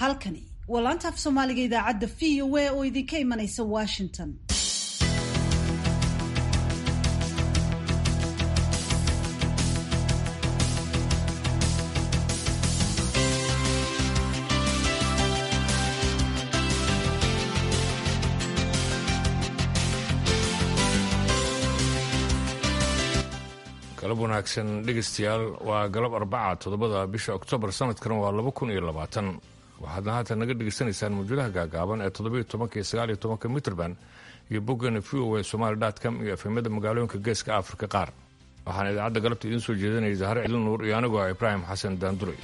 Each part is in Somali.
halkani waa laanta af soomaaliga idaacadda v o a oo idinka imanaysa washington galab wanaagsan dhegaystayaal waa galab arbaca toddobada bisha oktoobar sanadkan waa laba kun iyo labaatan waxaadna haatan naga dhegaysanaysaan mawjadaha gaagaaban ee toddobiyo tobanka iyo sagaaliyo tobanka mitrband iyo boggana v o a somaali dotcom iyo efemada magaalooyinka geeska afrika qaar waxaana idaacadda galabta idiin soo jeedinaya zahre cilin nuur iyo anigoo ah ibraahim xasan daanduray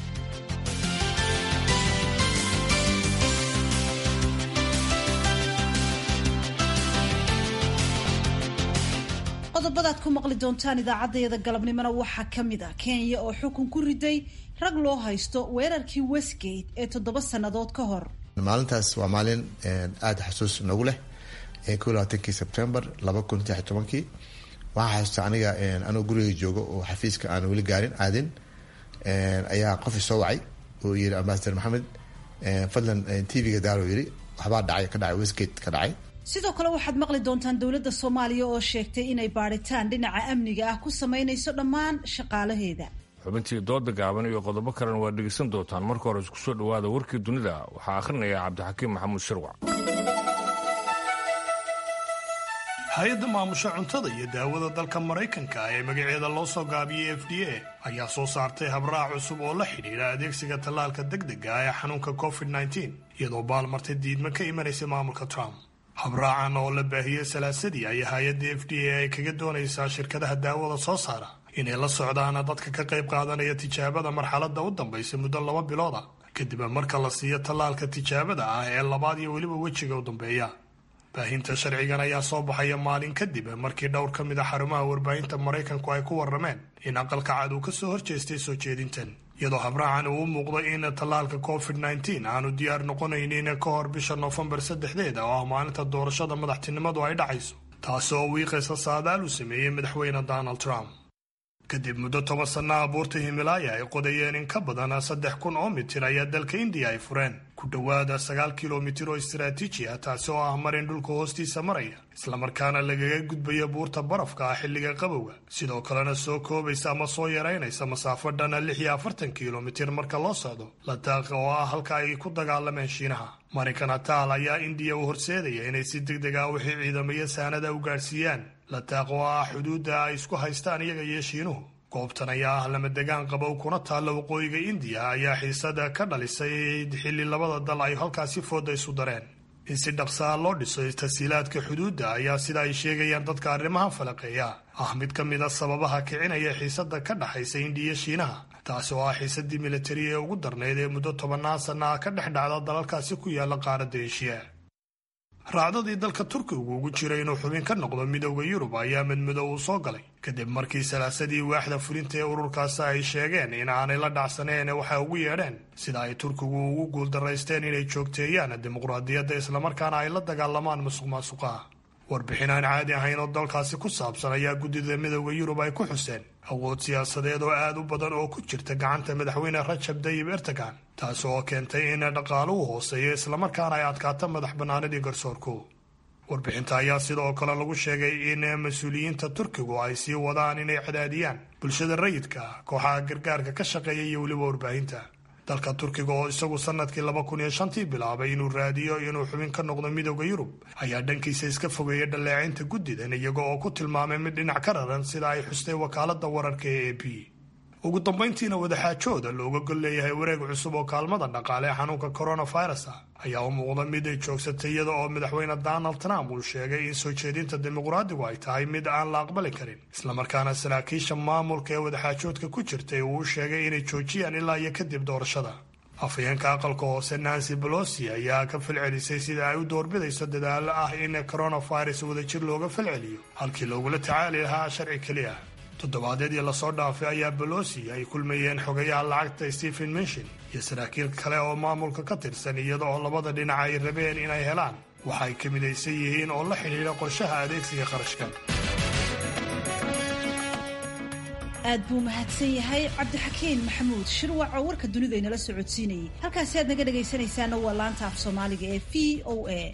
qodobadaad ku maqli doontaan idaacaddayada galabnimona waxaa ka mid ah kenya oo xukun ku riday rag loo haysto weerarkii westgate ee toddoba sannadood ka hor maalintaas waa maalin aada xasuus nagu leh ko labaatankii sebtembar laba kun saddex iyo tobankii waxaa xasuusta aniga anoo guriga joogo oo xafiiska aan weli gaarin aadin ayaa qof isoo wacay oo yiri ambasador maxamed fadlan tvga daaro yiri waxbaa dhacay ka dhacay westgate ka dhacay sidoo kale waxaad maqli doontaan dowladda soomaaliya oo sheegtay inay baadhitaan dhinaca amniga ah ku samaynayso dhammaan shaqaalaheeda xubintii dooda gaaban iyo qodobo kalena waad dhegaysan doontaan marka hore isku soo dhawaada warkii dunida waxaa akhrinaya cabdixakiim maxamuud shirwac hay-adda maamusha cuntada iyo daawada dalka maraykanka ee magaceeda loo soo gaabiyey f d a ayaa soo saartay habraac cusub oo la xidhiidha adeegsiga tallaalka degdega ah ee xanuunka covid -9 iyadoo baalmartay diidma ka imanaysa maamulka trump habraacan oo la baahiyey salaasadii ayaa hay-adda f d a ay kaga doonaysaa shirkadaha daawada soo saara inay la socdaan dadka ka qayb qaadanaya tijaabada marxaladda u dambaysa muddo laba bilooda kadib marka la siiyo tallaalka tijaabada ah ee labaad iyo weliba wejiga u dambeeya baahinta sharcigan ayaa soo baxaya maalin kadib markii dhowr ka mid a xarumaha warbaahinta maraykanku ay ku warrameen in aqalka cad uu ka soo horjeestay soo jeedintan iyadoo habraacan uu u muuqdo in tallaalka covid -9 aanu diyaar noqonaynin ka hor bisha noofembar saddexdeeda oo ah maalinta doorashada madaxtinimadu ay dhacayso taasi oo wiiqaysa saadaal uu sameeyey madaxweyne donald trump kadib muddo toban sanna abuurta himilaaya ay qodayeen in ka badan saddex kun oo mitir ayaa dalka indiya ay fureen ku dhowaada sagaal kilomitir oo istaraatiiji ah taasi oo ah marin dhulka hoostiisa maraya islamarkaana lagaga gudbaya buurta barafka ah xilliga qabowga sidoo kalena soo koobaysa ama soo yaraynaysa masaafo dhana lix iyo afartan kilomitir marka loo socdo lataaqa oo ah halka ay ku dagaalameen shiinaha marinkan ataal ayaa indiya u horseedaya inay si deg deg ah wixii ciidamaya saanada u gaadhsiiyaan lataaq oo ah xuduudda ay isku haystaan iyaga iyo shiinuhu goobtan ayaa ah lama degaan qabow kuna taalla waqooyiga indiya ayaa xiisada ka dhalisay xilli labada dal ay halkaasi fooda isu dareen in si dhaqsaa loo dhiso tasiilaadka xuduudda ayaa sida ay sheegayaan dadka arrimaha falaqeeya ah mid ka mid a sababaha kicinaya xiisada ka dhaxaysa indiya shiinaha taasi oo ah xiisadii militari ee ugu darnayd ee muddo tobannaan sanna ah ka dhex dhacda dalalkaasi ku yaala qaaradda eshiya raacdadii dalka turkigu ugu jiray inuu xubin ka noqdo midooda yurub ayaa midmido uu soo galay kadib markii salaasadii waaxda fulinta ee ururkaasi ay sheegeen in aanay la dhacsaneen waxay ugu yeedheen sida ay turkigu ugu guuldaraysteen inay joogteeyaan dimuqraadiyadda islamarkaana ay la dagaalamaan musuq maasuqaha warbixin aan caadi ahayn oo dalkaasi ku saabsan ayaa guddida midooda yurub ay ku xuseen awood siyaasadeed oo aad u badan oo ku jirta gacanta madaxweyne rajab dayib erdogan taasi oo keentay in dhaqaaluhu hooseeyo islamarkaana ay adkaato madax bannaanidii garsoorku warbixinta ayaa sidoo kale lagu sheegay in mas-uuliyiinta turkigu ay sii wadaan inay cadaadiyaan bulshada rayidka kooxaha gargaarka ka shaqeeya iyo weliba warbaahinta dalka turkiga oo isagu sanadkii laba kun iyo shantii bilaabay inuu raadiyo inuu xubin ka noqdo midooda yurub ayaa dhankiisa iska fogeeyay dhaleecaynta guddidan iyaga oo ku tilmaamay mid dhinac ka raran sida ay xustay wakaalada wararka ee a p ugu dambayntiina wadaxaajooda looga gol leeyahay wareeg cusub oo kaalmada dhaqaale ee xanuunka coronavirus ah ayaa u muuqda mid ay joogsatay iyada oo madaxweyne donald trump uu sheegay in soo jeedinta dimuqraadigu ay tahay mid aan la aqbali karin islamarkaana saraakiisha maamulka ee wadaxaajoodka ku jirtay uu u sheegay inay joojiyaan ilaa iyo kadib doorashada afhayeenka aqalka hoose nancy bolosi ayaa ka falcelisay sida ay u doorbidayso dadaalo ah in coronavirus wadajir looga falceliyo halkii loogula tacaali lahaa sharci keliya toddobaadyadii lasoo dhaafay ayaa bolosi ay kulmayeen xogayaha lacagta stephen minshin iyo saraakiil kale oo maamulka ka tirsan iyada oo labada dhinac ay rabeen inay helaan waxa ay ka midaysan yihiin oo la xidhiidha qorshaha adeegsiga qarashka aad buu mahadsan yahay cabdixakiin maxamuud shirwac oo warka dunida inala socodsiinayay halkaasi aad naga dhegaysanaysaana waa laanta af soomaaliga ee v o a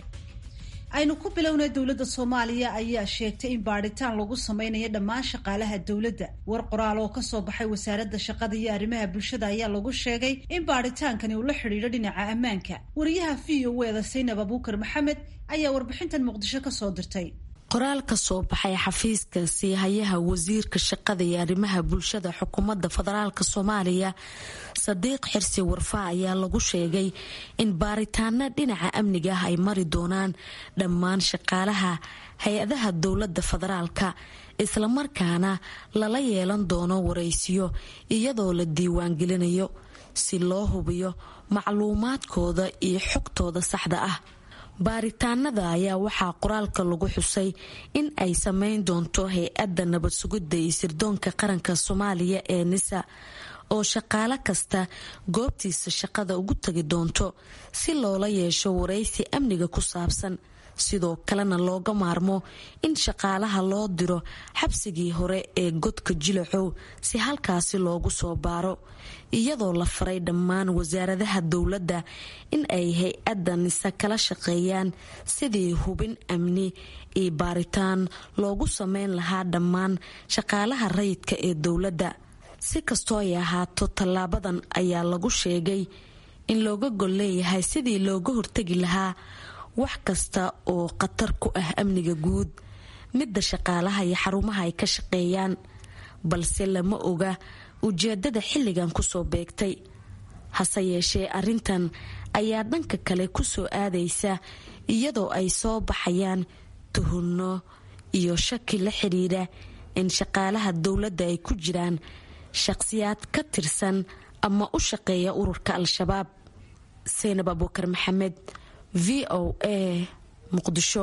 aynu ku bilownay dowladda soomaaliya ayaa sheegtay in baadhitaan lagu sameynayo dhammaan shaqaalaha dowladda war qoraal oo kasoo baxay wasaaradda shaqada iyo arrimaha bulshada ayaa lagu sheegay in baadhitaankani uu la xidhiidho dhinaca ammaanka wariyaha v o eda saynab abuukar maxamed ayaa warbixintan muqdisho kasoo dirtay qoraal ka soo baxay xafiiska siihayaha wasiirka shaqada iyo arrimaha bulshada xukuumadda federaalk soomaaliya sadiiq xirsi warfa ayaa lagu sheegay in baaritaano dhinaca amniga ah ay mari doonaan dhammaan shaqaalaha hay-adaha dowladda federaalka islamarkaana lala yeelan doono waraysiyo iyadoo la diiwaangelinayo si loo hubiyo macluumaadkooda iyo xogtooda saxda ah baaritaanada ayaa waxaa qoraalka lagu xusay in ay sameyn doonto hay-adda nabad sugidda iyo sirdoonka qaranka soomaaliya ee nisa oo shaqaalo kasta goobtiisa shaqada ugu tagi doonto si loola yeesho waraysi amniga ku saabsan sidoo kalena looga maarmo in shaqaalaha loo diro xabsigii hore ee godka jilacow si halkaasi loogu soo baaro iyadoo la faray dhammaan wasaaradaha dowladda in ay hay-adda nise kala shaqeeyaan sidii hubin amni iyo baaritaan loogu sameyn lahaa dhammaan shaqaalaha rayidka ee dowladda si kastoo ay ahaato tallaabadan ayaa lagu sheegay in looga gol leeyahay sidii looga hortegi lahaa wax kasta oo khatar ku ah amniga guud midda shaqaalaha iyo xarumaha ay ka shaqeeyaan balse lama oga ujeedada xilligan kusoo beegtay hase yeeshee arrintan ayaa dhanka kale kusoo aadaysa iyadoo ay soo baxayaan tuhunno iyo shaki la xidhiidha in shaqaalaha dowladda ay ku jiraan shaqsiyaad ka tirsan ama u shaqeeya ururka al-shabaab seynab abuukar maxamed v o a muqdisho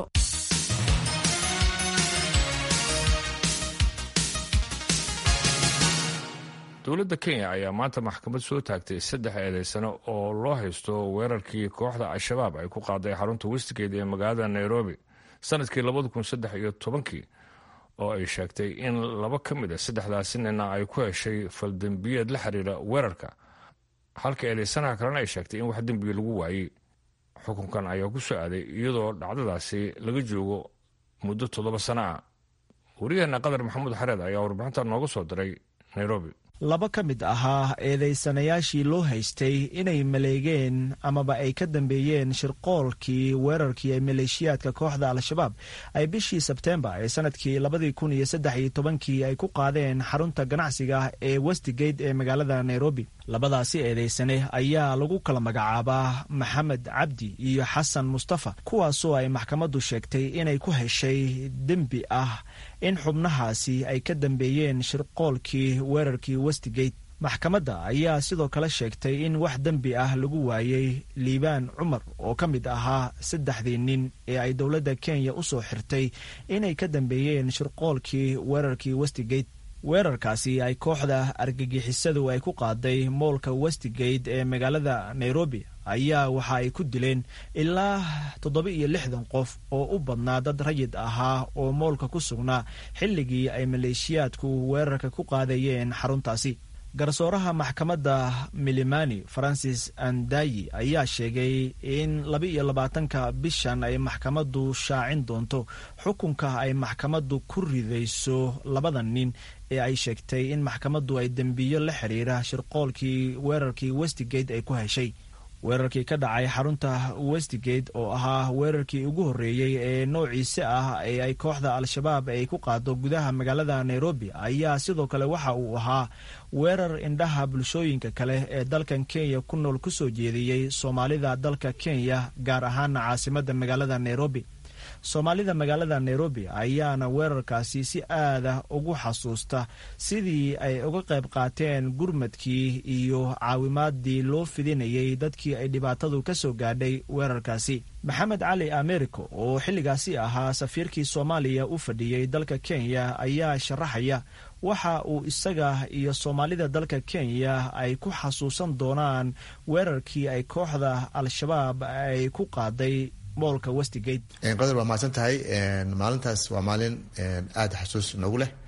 dowladda kenya ayaa maanta maxkamad soo taagtay saddex eedeysano oo loo haysto weerarkii kooxda al-shabaab ay ku qaaday xarunta westgate ee magaalada nairobi sanadkii labada kun saddex iyo tobankii oo ay sheegtay in laba ka mid a saddexdaasi nina ay ku heshay faldembiyeed la xiriira weerarka halka eedeysanaha kalena ay sheegtay in wax dembiga lagu waayey xukunkan ayaa ku soo aaday iyadoo dhacdadaasi laga joogo muddo toddoba sano ah wariyaheena qadar maxamuud xareed ayaa warbixinta nooga soo diray nairobi laba ka mid ahaa eedeysanayaashii loo haystay inay maleegeen amaba ay ka dambeeyeen shirqoolkii weerarkii ee maleeshiyaadka kooxda al-shabaab ay bishii sebteembar ee sanadkii labadii kun iyo saddex iyo tobankii ay ku qaadeen xarunta ganacsiga ee westgate ee magaalada nairobi labadaasi eedeysane ayaa lagu kala magacaabaa maxamed cabdi iyo xasan mustafa kuwaasoo ay maxkamaddu sheegtay inay ku heshay dembi ah in xubnahaasi ay ka dambeeyeen shirqoolkii weerarkii westgate maxkamadda ayaa sidoo kale sheegtay in wax dembi ah lagu waayey liibaan cumar oo ka mid ahaa saddexdii nin ee ay dowladda kenya u soo xirtay inay ka dambeeyeen shirqoolkii weerarkii westgate weerarkaasi ay kooxda argagixisadu ay ku qaaday moolka westgate ee magaalada nairobi ayaa waxa ay ku dileen ilaa toddoba iyo lixdan qof oo u badnaa dad rayid ahaa oo moolka ku sugnaa xilligii ay maleeshiyaadku weerarka ku qaadayeen xaruntaasi garsooraha maxkamadda milimani francis andayi ayaa sheegay in laba iyo labaatanka bishan ay maxkamaddu shaacin doonto xukunka ay maxkamaddu ku ridayso labada nin ee ay sheegtay in maxkamaddu ay dembiyo la xiriira shirqoolkii weerarkii westgate ay ku heshay weerarkii ka dhacay xarunta westgate oo ahaa weerarkii ugu horreeyey ee noociise ah ee ay kooxda al-shabaab ay ku qaado gudaha magaalada nairobi ayaa sidoo kale waxa uu ahaa weerar indhaha bulshooyinka kale ee dalkan kenya ku nool ku soo jeediyey soomaalida dalka kenya gaar ahaana caasimadda magaalada nairobi soomaalida magaalada nairobi ayaana weerarkaasi si aada ugu xasuusta sidii ay uga qayb qaateen gurmadkii iyo caawimaadii loo fidinayay dadkii ay dhibaatadu ka soo gaadhay weerarkaasi maxamed cali americo oo xilligaasi ahaa safiirkii soomaaliya u fadhiyey dalka kenya ayaa sharaxaya waxa uu isaga iyo soomaalida dalka kenya ay ku xasuusan doonaan weerarkii ay kooxda al-shabaab ay ku qaaday moolka westgate qadar waa mahadsan tahay maalintaas waa maalin aada xasuus noogu leh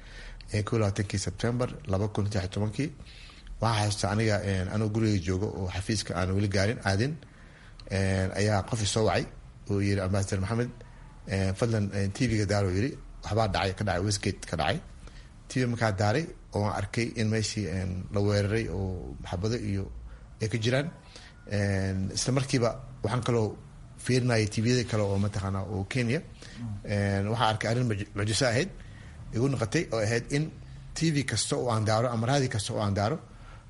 ko labaatankii sebtember laba kun saddex tobankii waxaa xasuusta aniga anoo guriga joogo oo xafiiska aan weli gaarin aadin ayaa qof isoo wacay oo yiri ambasador maxamed fadlan tvga daaro yiri waxbaa dhacay ka dhacay westgate ka dhacay tv markaa daaray oo aan arkay in meeshii la weeraray oo maxabado iyo ay ka jiraan isla markiiba waxaan kaloo fiirinaya tviyada kale oo mataqaana oo kenya waxaan arkay arrin mucjiso ahayd igu noqotay oo ahayd in tv kasta oo aan daaro ama raadi kasta oo aan daaro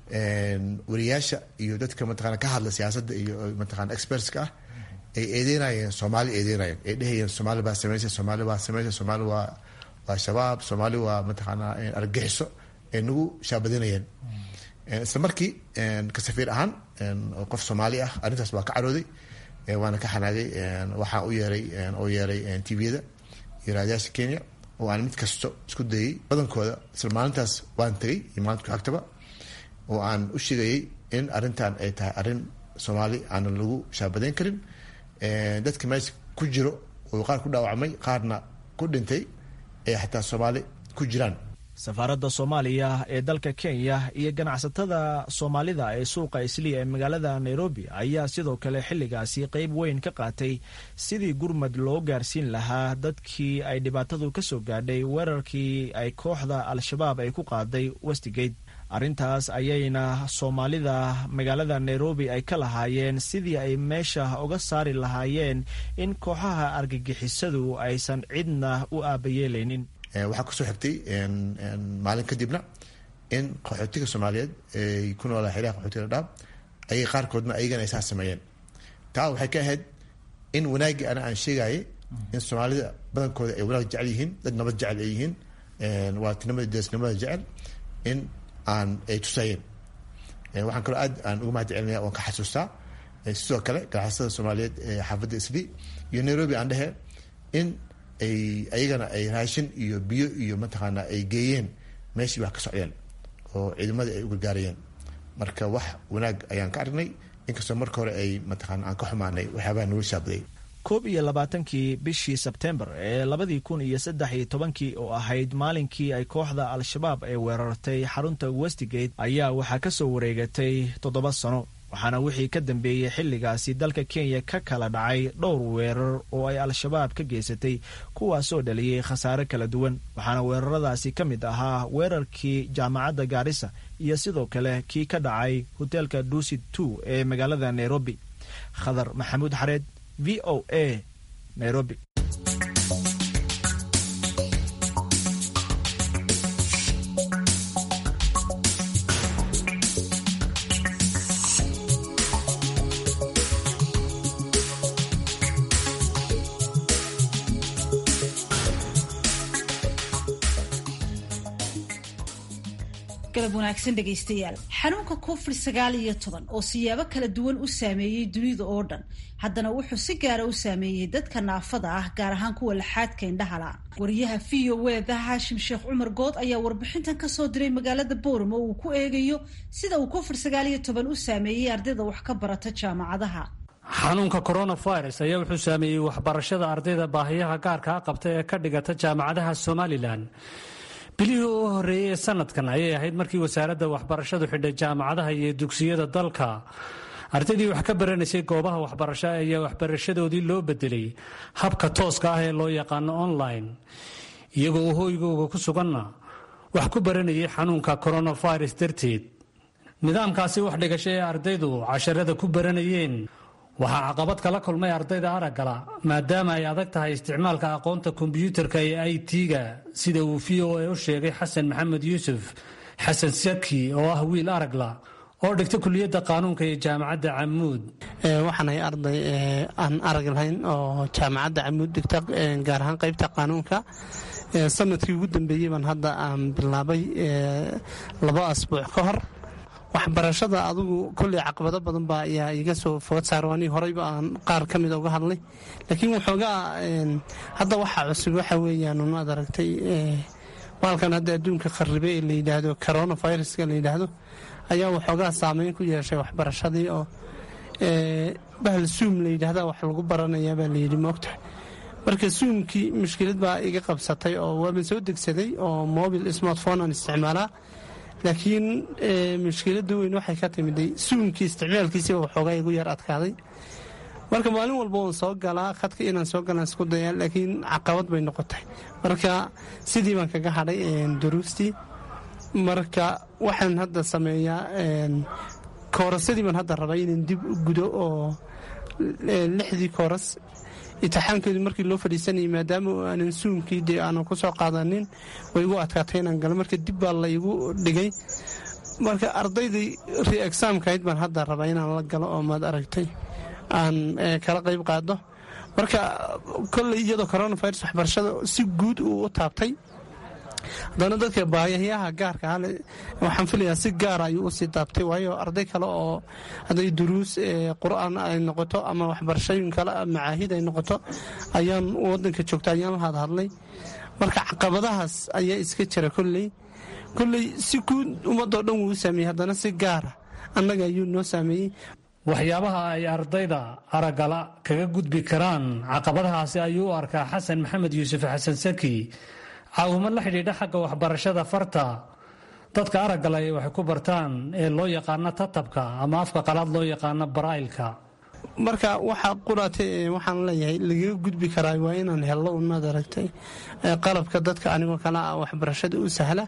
wariyaasha iyo dadka mataqana ka hadla siyaasadda iyo mataqana expertska ah ay eedeynayeen soomaali eedeynayeen ay dhehayeen soomaali baa sameysay soomaali baa sameysay soomaali waa waa shabaab soomaali waa mataqaana argagixiso ay nagu shaabadinayeen isla markii ka safiir ahaan oo qof soomaali ah arrintaas waa ka carooday waana ka xanaagay waxaa u yeeray oo yeeray tviyada iyo raadiyaasha kenya oo aan mid kasto isku dayay badankooda isla maalintaas waan tegay iyo maalinta ku xigtaba oo aan u sheegayay in arrintan ay tahay arrin soomaali aanan lagu shaabadeyn karin dadka meesha ku jiro oo qaar ku dhaawacmay qaarna ku dhintay ay xataa soomaali ku jiraan safaaradda soomaaliya ee dalka kenya iyo ganacsatada soomaalida ee suuqa isliya ee magaalada nairobi ayaa sidoo kale xilligaasi qeyb weyn ka qaatay sidii gurmad loo gaarsiin lahaa dadkii ay dhibaatadu ka soo gaadhay weerarkii ay kooxda al-shabaab ay ku qaaday westigate arrintaas ayayna soomaalida magaalada nairobi ay ka lahaayeen sidii ay meesha uga saari lahaayeen in kooxaha argagixisadu aysan cidna u aabayeelaynin waxaa kusoo xigtay maalin kadibna in qaxootiga soomaaliyeed ay ku noolaa xeraha qaxootiga dhaab ayay qaarkoodna ayagana ay saa sameeyeen taa waxay ka ahayd in wanaaggii ana aan sheegayay in soomaalida badankooda ay wanaag jecel yihiin dad nabad jecel ay yihiin waatinimada deesnimada jecel in aan ay tusayeen waxaan kaloo aad aan uga mahad celinaya oon ka xasuustaa sidoo kale ganacsatada soomaaliyeed ee xaafadda isli iyo nairobi aan dhehe in ay ayagana ay raashin iyo biyo iyo mataqaana ay geeyeen meeshii wax ka socdeen oo ciidamadii ay u gargaarayeen marka wax wanaag ayaan ka aragnay inkastoo marka hore ay mataqaana aan ka xumaanay waxyaabaha nagu shaabaday koob iyo labaatankii bishii sebtembar ee labadii kun iyo saddex iyo tobankii oo ahayd maalinkii ay kooxda al-shabaab ay weerartay xarunta westigate ayaa waxaa ka soo wareegatay toddoba sano waxaana wixii ka dambeeyey xilligaasi dalka kenya ka kala dhacay dhowr weerar oo ay al-shabaab ka geysatay kuwaasoo dhaliyey khasaare kala duwan waxaana weeraradaasi ka mid ahaa weerarkii jaamacadda gaarisa iyo sidoo kale kii ka dhacay hoteelka duusit two ee magaalada nairobi khadar maxamuud xareed v o a nairobi galab wanaagsan dhegaystayaal xanuunka covid sagaal iyo toban oo siyaabo kala duwan u saameeyey dunida oo dhan haddana wuxuu si gaara u saameeyey dadka naafada ah gaar ahaan kuwa laxaadka indhahala wariyaha v o weda haashim sheekh cumar good ayaa warbixintan kasoo diray magaalada booramo uu ku eegayo sida uu covid sagaal iyo toban u saameeyey ardayda wax ka barata jaamacadaha xanuunka coronavirus ayaa wuxuu saameeyey waxbarashada ardayda baahiyaha gaarkaa qabta ee ka dhigata jaamacadaha somalilan bilihii u horreeyey ee sanadkan ayay ahayd markii wasaaradda waxbarashadu xidhay jaamacadaha iyo dugsiyada dalka ardaydii wax ka baranaysay goobaha waxbarasho ayaa waxbarashadoodii loo bedelay habka tooska ah ee loo yaqaano online iyagoo uu hooygooga ku suganna wax ku baranayay xanuunka coronavirus darteed nidaamkaasi wax dhigasho ee ardaydu casharada ku baranayeen waxaa caqabad kala kulmay ardayda araggala maadaama ay adag tahay isticmaalka aqoonta kombyuutarka ee i t-ga sida uu v o a u sheegay xasan maxamed yuusuf xasan saki oo ah wiil aragla oo dhigta kuliyadda qaanuunka ee jaamacadda camuud waxaanahay arday aan arag lahayn oo jaamacadda camuud dhigta gaar ahaan qaybta qaanuunka sanadkii ugu dambeeyey baan hadda aan bilaabay labo asbuuc ka hor waxbarashada adugu kolley caqabado badan baa ayaa iga soo food saaro anii horeyba aan qaar ka mida uga hadlay laakiin waxoogaa hadda waxaa cusub waxa weeyaan unaad aragtay baalkan hadda adduunka kharibe ee la yidhaahdo coronaviruska la yidhaahdo ayaa waxoogaa saameyn ku yeeshay waxbarashadii oo bahal suum la yidhaahda wax lagu baranayaa baa layidhi moogtahay marka suumkii mushkilad baa iga qabsatay oo waaban soo degsaday oo mobil smartphone aan isticmaalaa laakiin mushkiladda weyn waxay ka timiday suumkii isticmaalkiisiba waxoogaa igu yar adkaaday marka maalin walba waan soo galaa khadka inaan soo galaan isku dayaa laakiin caqabad bay noqotay marka sidii baan kaga hadhay duruustii marka waxaan hadda sameeyaa koorasadii baan hadda rabaa inaan dib u gudo oo lixdii kooras itixaankeedu markii loo fadhiisanayay maadaama aanan suumkii dee aanan ku soo qaadanin way igu adkaatay inaan galo marka dib baa la igu dhigay marka ardaydii re-exaamkahayd baan hadda rabaa inaan la galo oo maad aragtay aan kala qayb qaado marka kolley iyadoo coronavirus waxbarashada si guud uu u taabtay haddana dadka baayayaha gaarka hale waxaan filayaa si gaara ayuu usii taabtay waayo arday kale oo hadday duruus qur-aan ay noqoto ama waxbarashooyin kale macaahid ay noqoto ayaan wadanka joogta ayaan la hadhadlay marka caqabadahaas ayaa iska jira kolley kolley si guud ummadoo dhan wuu u saameeyey haddana si gaara annaga ayuu noo saameeyey waxyaabaha ay ardayda aragala kaga gudbi karaan caqabadahaasi ayuu u arkaa xasan maxamed yuusuf xasan saki caawimo la xidhiidha xagga waxbarashada farta dadka araggala ee waxay ku bartaan ee loo yaqaano tatabka ama afka qalaad loo yaqaano baraa'ilka marka waxaa quraate waxaan leeyahay lagaga gudbi karaa waa inaan hello umaad aragtay qalabka dadka anigoo kale ah waxbarashada u sahla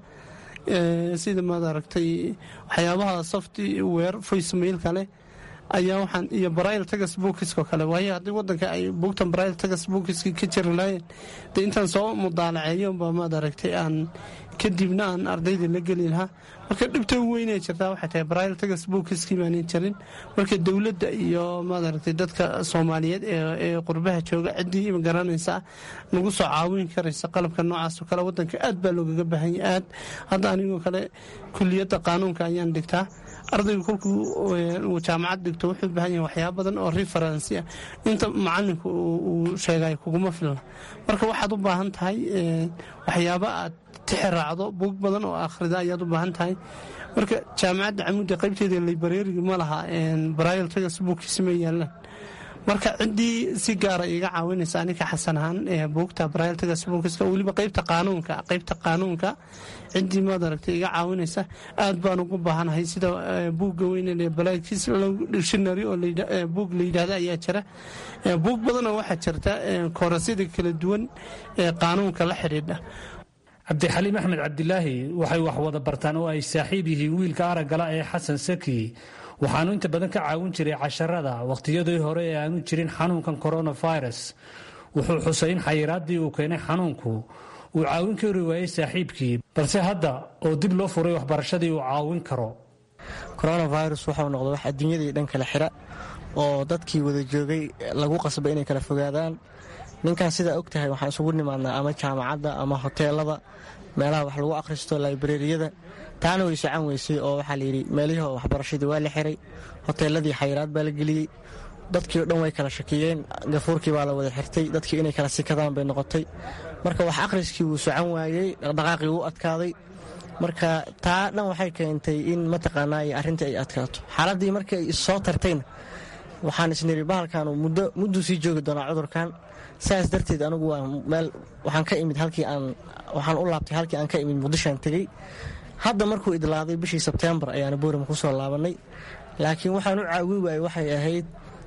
sida maad aragtay waxyaabaha software voicemail kale ayaa waxaan iyo barail tagas buukiskoo kale waayo haddii wadanka ay buugtan barail tagas buukiski ka jiri lahayen dee intaan soo mudaalaceeyo baa maad aragtay aan kadibna aan ardayda la geli lahaa marka dhibta weynay jirtaa waxay tahay barail tagas buukiskii baanan jirin marka dowladda iyo maad aragtay dadka soomaaliyeed ee qurbaha jooga ciddii magaranaysa nagu soo caawin karaysa qalabka noocaasoo kale wadanka aad baa loogaga baahanya aad hadda anigoo kale kuliyadda qaanuunka ayaan dhigtaa ardaygu kolkuu uu jaamacad dhigto wuxuu u baahan yahay waxyaaba badan oo referensi ah inta macalinku uu sheegay kuguma filna marka waxaad u baahan tahay waxyaaba aad tixiraacdo buug badan oo akhrida ayaad u baahan tahay marka jaamacadda camuudda qaybteeda librariga ma laha barail tagas buugkiisa ma yaalaan marka ciddii si gaara iga caawinaysa aninka xasan ahaan buugta barail tagas buugkiska weliba qaybta qaanuunka qaybta qaanuunka ciddii maad aragtay iga caawinaysa aad baan ugu baahanahay sida buugga weyne balaakiis dictionary oo buug la yidhahda ayaa jira buug badanoo waxaa jirta koorasyada kala duwan ee qaanuunka la xidhiidha cabdixaliim axmed cabdilaahi waxay wax wada bartaan oo ay saaxiib yihiin wiilka araggala ee xasan saki waxaanu inta badan ka caawin jiray casharada wakhtiyadii hore ee aanu jirin xanuunkan coronavirus wuxuu xusay in xayiraaddii uu keenay xanuunku uu caawin kari waayey saaxiibkii balse hadda oo dib loo furay waxbarashadii uu caawin karo coronavirus waxau noqday wax adduunyadii dhan kala xira oo dadkii wada joogay lagu qasbay inay kala fogaadaan ninkan sidaa og tahay waxaan isugu nimaadnaa ama jaamacadda ama hoteelada meelaha wax lagu akhristo laibrariyada taana way socan weysay oo waxaa layidhi meelihii waxbarashadii waa la xiray hoteeladii xayiraad baa la geliyey dadkii o dhan way kala shakiyeen gafuurkii baa la wada xirtay dadkii inay kala sikadaan bay noqotay marka wax akhriskii wuu socan waayey dhaqdhaqaaqii wuu adkaaday marka taa dhan waxay keentay in mataqaanaa arrintii ay adkaato xaaladdii markii ay issoo tartayna waxaan isniri bahalkan mudduu sii joogi doonaa cudurkan saas darteed anigu waa meel waxaan ka imid halkii aan waxaan u laabtay halkii aan ka imid muqdishoan tegey hadda markuu idlaaday bishii sebtembar ayaana boorama ku soo laabannay laakiin waxaan u caawi waayey waxay ahayd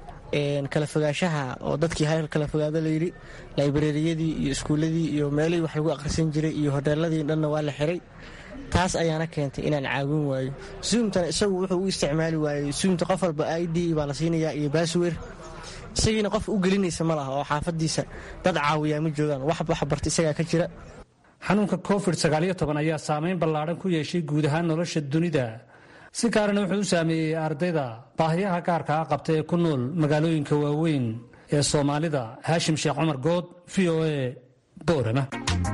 kala fogaanshaha oo dadkii hayr kala fogaado layidhi laibrariyadii iyo iskuulladii iyo meelihii wax lagu akhrisan jiray iyo hoteeladii dhanna waa la xiray taas ayaana keentay inaan caawin waayo suumtana isagu wuxuu u isticmaali waayey suumta qof walba i d baa la siinayaa iyo baaswer isagiina qof u gelinaysa ma laha oo xaafadiisa dad caawiyaa ma joogaan wax waxbarta isagaa ka jira xanuunka covid ayaa saameyn ballaadhan ku yeeshay guud ahaan nolosha dunida si gaarana wuxuu u saameeyey ardayda baahiyaha gaarkaa qabta ee ku nool magaalooyinka waaweyn ee soomaalida haashim sheekh cumar good v o a boorama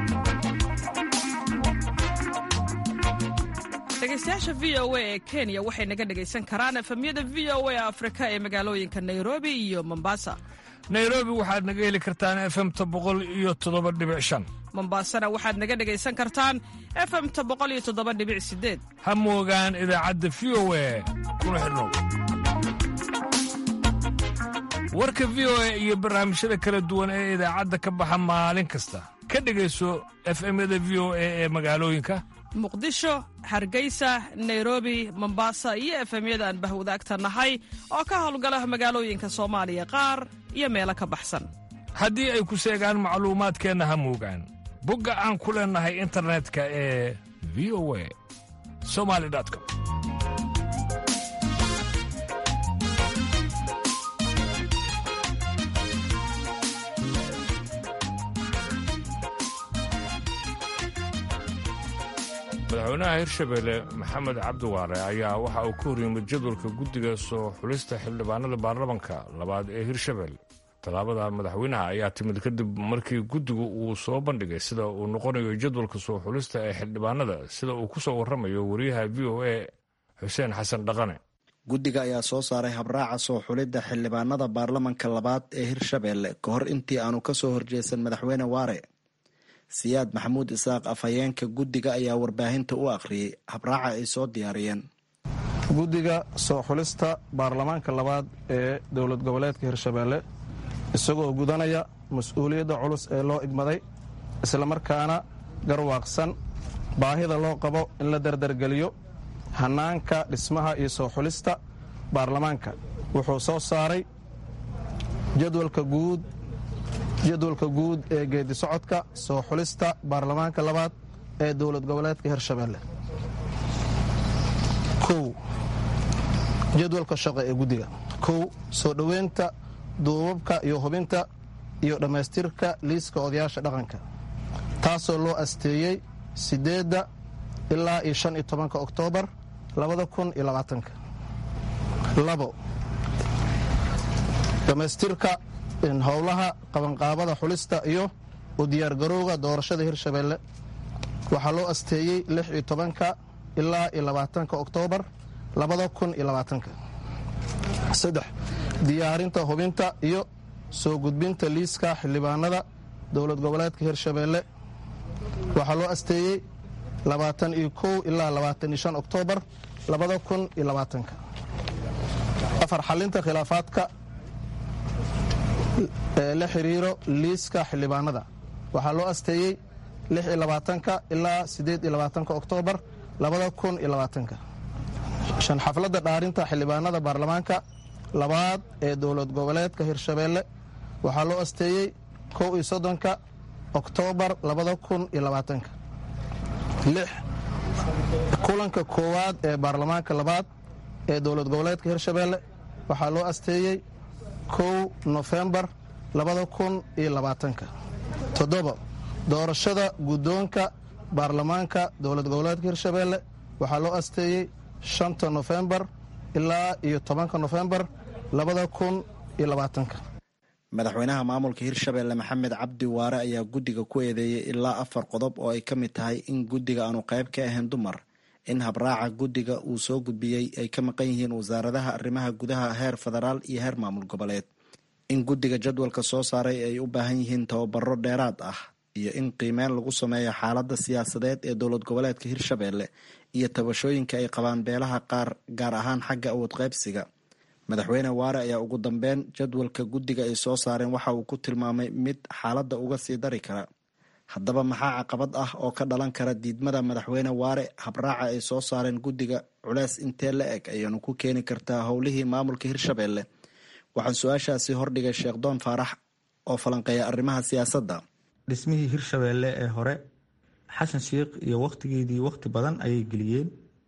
dhegeystayaasha v o a ee kenya waxay naga dhegaysan karaan efemyada v o a afrika ee magaalooyinka nairobi iyo mombasa nairobi waxaad naga heli kartaan efemta boqol iyo toddoba dhibic shan mombasana waxaad naga dhegaysan kartaan efemta boqol iyo toddoba dhibic sideed ha moogaan idaacadda v o a kuna xidhnow warka v o a iyo barnaamijyada kala duwan ee idaacadda ka baxa maalin kasta ka dhegayso efemyada v o a ee magaalooyinka muqdisho hargeysa nairobi mombasa iyo efemyada aan bahwadaagta nahay oo ka howlgala magaalooyinka soomaaliya qaar iyo meelo ka baxsan haddii ay ku seegaan macluumaadkeenna ha muugaan bogga aan ku leennahay internetka ee v o a somali com madaxweynaha hirshabelle maxamed cabdiwaare ayaa waxa uu ka horyimid jadwalka guddiga soo xulista xildhibaanada baarlamanka labaad ee hirshabelle tallaabada madaxweynaha ayaa timid kadib markii guddigu uu soo bandhigay sida uu noqonayo jadwalka soo xulista ee xildhibaanada sida uu ku soo warramayo wariyaha v o a xuseen xasan dhaqane guddiga ayaa soo saaray habraaca soo xulidda xildhibaanada baarlamanka labaad ee hirshabelle ka hor intii aanu ka soo horjeesan madaxweyne waare siyaad maxamuud isaaq afhayeenka guddiga ayaa warbaahinta u akhriyey habraaca ay soo diyaariyeen guddiga soo xulista baarlamaanka labaad ee dowlad goboleedka hirshabelle isagoo gudanaya mas-uuliyadda culus ee loo igmaday islamarkaana garwaaqsan baahida loo qabo in la dardargeliyo hannaanka dhismaha iyo soo xulista baarlamaanka wuxuu soo saaray jadwalka guud jadwalka guud ee geedi socodka soo xulista baarlamaanka labaad ee dowlad goboleedka hirshabelle kow jadwalka shaqo ee guddiga kow soo dhoweynta duubabka iyo hubinta iyo dhammaystirka liiska odayaasha dhaqanka taasoo loo asteeyey siddeedda ilaa iyo shan iyo tobanka oktoobar labada kun iyo labaatanka labo dhammaystirka howlaha qabanqaabada xulista iyo u diyaargarowga doorashada hirshabelle waxaa loo asteeyey lix iyo tobanka ilaa iyo labaatanka oktoobar labada kun iyo labaatanka saddex diyaarinta hubinta iyo soo gudbinta liiska xildhibaanada dowlad goboleedka hirshabelle waxaa loo asteeyey labaatan iyo kow ilaa labaatan iyo shan oktoobar labada kun iyo labaatanka afar xalinta khilaafaadka ee la xiriiro liiska xildhibaanada waxaa loo asteeyey lix iyo labaatanka ilaa siddeed iyo labaatanka oktoobar labada kun iyo labaatanka shan xafladda dhaarinta xildhibaanada baarlamaanka labaad ee dowlad goboleedka hirshabelle waxaa loo asteeyey kow iyo soddonka oktoobar labada kun iyo labaatanka lix kulanka koowaad ee baarlamaanka labaad ee dowlad goboleedka hirshabelle waxaa loo asteeyey kow nofembar labada kun iyo labaatanka toddoba doorashada guddoonka baarlamaanka dowlad goboleedka hirshabelle waxaa loo asteeyey shanta nofembar ilaa iyo tobanka nofembar labada kun iyo labaatanka madaxweynaha maamulka hirshabelle maxamed cabdi waare ayaa guddiga ku eedeeyey ilaa afar qodob oo ay ka mid tahay in guddiga aanu qayb ka ahayn dumar in habraaca guddiga uu soo gudbiyey ay ka maqan yihiin wasaaradaha arrimaha gudaha heer federaal iyo heer maamul goboleed in guddiga jadwalka soo saaray ay u baahan yihiin tababaro dheeraad ah iyo in qiimeyn lagu sameeyo xaaladda siyaasadeed ee dowlad goboleedka hirshabelle iyo tabashooyinka ay qabaan beelaha qaar gaar ahaan xagga awood qaybsiga madaxweyne waare ayaa ugu dambeyn jadwalka guddiga ay soo saareen waxa uu ku tilmaamay mid xaaladda uga sii dari kara haddaba maxaa caqabad ah oo ka dhalan kara diidmada madaxweyne waare habraaca ay soo saareen guddiga culeys intee la eg ayaanu ku keeni kartaa howlihii maamulka hirshabelle waxaan su-aashaasi hordhigay sheekh doon faarax oo falanqeeya arrimaha siyaasadda dhismihii hirshabelle ee hore xasan sheikh iyo wakhtigeedii wakhti badan ayay geliyeen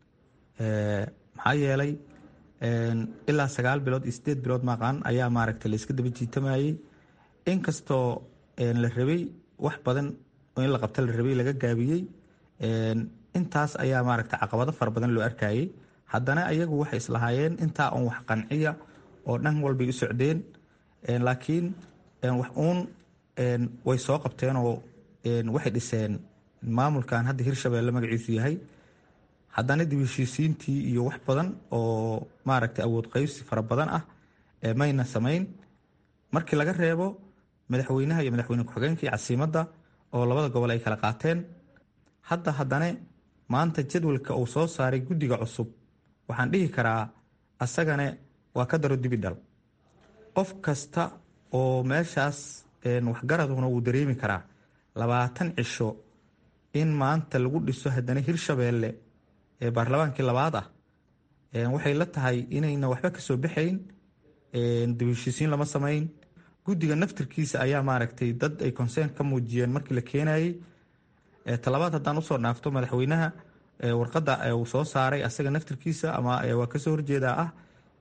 maxaa yeelay ilaa sagaal bilood iyo sideed bilood maqan ayaa maaragta la iska daba jiitamayay inkastoo la rabay wax badan oo in la qabta la rabay laga gaabiyey intaas ayaa maaragta caqabado fara badan loo arkayay haddana ayagu waxay islahaayeen intaa un wax qanciya oo dhan walbay u socdeen laakiin wax uun way soo qabteenoo waxay dhiseen maamulkan hadda hirshabelle magaciisu yahay haddana dib heshiisiintii iyo wax badan oo maaragtay awood qaybsi fara badan ah mayna samayn markii laga reebo madaxweynaha iyo madaxweyne ku-xigeenka iyo casiimadda oo labada gobol ay kala qaateen hadda haddane maanta jadwalka uu soo saaray guddiga cusub waxaan dhihi karaa asagane waa ka daro dibidhal qof kasta oo meeshaas waxgaraduna wuu dareemi karaa labaatan cisho in maanta lagu dhiso haddana hirshabeelle ee baarlamaankii labaad ah waxay la tahay inayna waxba kasoo baxayn dibheshiisiin lama samayn guddiga naftirkiisa ayaa maaragtay dad ay consern ka muujiyeen markii la keenayay talabaad haddaan usoo dhaafto madaxweynaha warqadda uu soo saaray asaga naftirkiisa ama waa kasoo horjeedaa ah